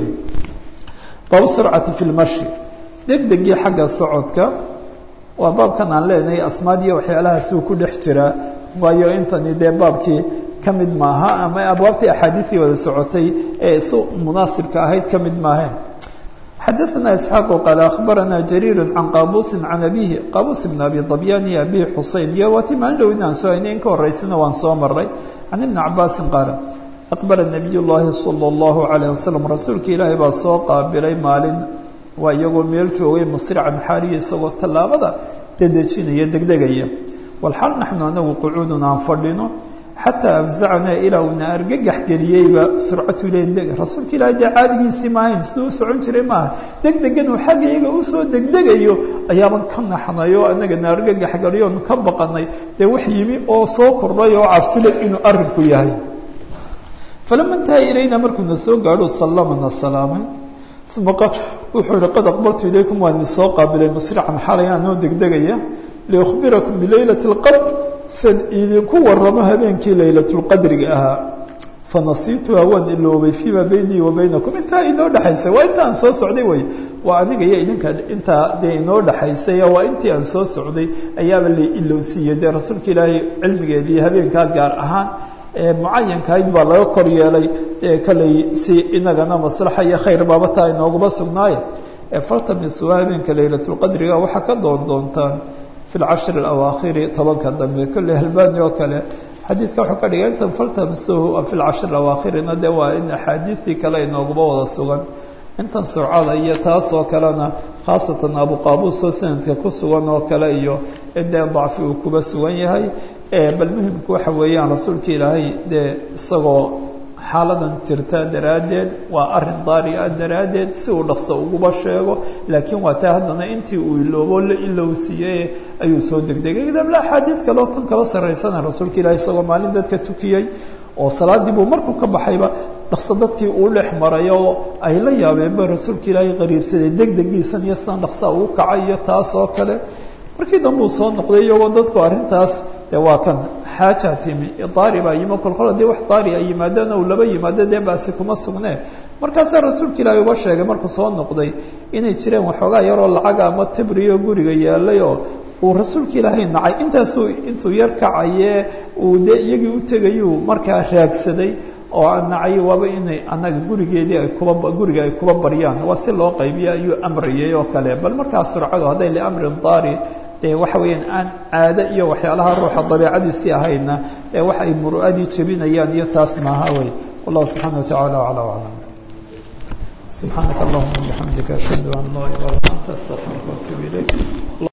baabu surcati fi lmashi degdegii xagga socodka waa baabkan aan leenahay asmaadiyo waxyaalahaasi uu ku dhex jiraa waayo intani dee baabkii ka mid maaha ama abwaabtii axaadiistii wada socotay ee isu munaasibka ahayd ka mid maaheen xadaثna isxaaqu qaal akhbarana jariiru can qaabuusi can abihi qaabuus bn abi dabyan iyo abi xusein iyo waati maalin dhow inaan soo haynay in ka horeysana waan soo maray can ibni cabaasin qaala aqbala nabiy llaahi salى اllahu alayh wasalam rasuulka ilaahay baa soo qaabilay maalin waa iyagoo meel joogay musrican xaaliya isagoo tallaabada dedejinaya degdegaya walxal naxnu anagu qucuudun aan fadhino xataa afzacnaa ilaa uuna argagax geliyeyba surcatu iladeg rasuulka ilaahay dee caadigiisii maahayn siduu u socon jiray maaha degdegan uu xaggayaga usoo degdegayo ayaaban ka naxnay oo anagana argagax geliyo onu ka baqanay dee wax yimi oo soo kordhay oo cabsilay inuu arrinku yahay falama intaha ilayna markuuna soo gaadho sallamana salaamay uma wuxuu yihi qad aqbaltu ilaykum waa idin soo qaabilay musrican xalay anoo degdegaya liukhbirakum bilaylati اlqadr san idinku waramo habeenkii laylatulqadriga ahaa fanasiituha waan iloobay fiima beynii wa baynakum intaa inoo dhexaysay waa inta aan soo socday wey waa aniga iyo idinka intaa dee inoo dhexaysay waa intii aan soo socday ayaaba la ilowsiiyey dee rasuulka ilaahay cilmigeedii habeenkaa gaar ahaan mucayankahayd baa laga kor yeelay kaley si inagana maslaxa iyo khayr baaba taa inooguma sugnaaye ee faltamisuwa habeenka laylatulqadriga waxaa ka doon doontaan fi lcashri alawaakhiri tobanka dambe kolley halbaani oo kale xadiidka wuxuu ka dhigay intan faltamisuhu fi lcashri alawaakhirina dee waa in axaadiistii kale inooguba wada sugan intan surcada iyo taasoo kalena khaasatan abuqaabuus oo sanadka ku sugan oo kale iyo dee dacfi uu kuba sugan yahay bal muhimku waxa weeyaan rasuulka ilaahay dee isagoo xaaladan jirta daraaddeed waa arin daari ah daraaddeed si uu dhaqso uguba sheego laakiin waa taa haddana intii uu iloobo la ilowsiiyey ayuu soo degdegay dabla axaadiid kaleo kan kaba sarraysana rasuulka ilahay isagoo maalin dadka tukiyey oo salaadii buu markuu ka baxayba dhaqso dadkii uu dhex maray oo ay la yaabeenba rasuulka ilaahay qariibsaday degdegiisan iyo sidan dhaqsaa uu kacay iyo taas oo kale markii dambe uu soo noqday iyagoo dadku arrintaas dee waa kan xaaja timi daari baa yimi kolkol haddii wax daari ay yimaadana uu laba yimaado dee baasi kuma sugnee markaasaa rasuulka ilaahay uba sheegay markuu soo noqday inay jireen waxoogaa yaroo lacaga ama tibriyo guriga yaalay oo uu rasuulka ilaahay nacay intaasuu intuu yar kacayee uu dee iyagii u tegayuu markaa raagsaday oo aan nacay waaba inay annaga gurigeedii ay kuba guriga ay kuba baryaan waa si loo qaybiya ayuu amrayay oo kale bal markaa surcadu hadday liamrin daari dee waxa weeyaan aan caado iyo waxyaalaha ruuxa dabiicadiisii ahaydna ee wax ay muru'adii jebinayaan iyo taas maaha wey wallahu subxaana wa tacala aclaa aclam subxaanaka allahuma bixamdika ashhadu an laa ilaha illa anta astaqfiruka waatubu ilayk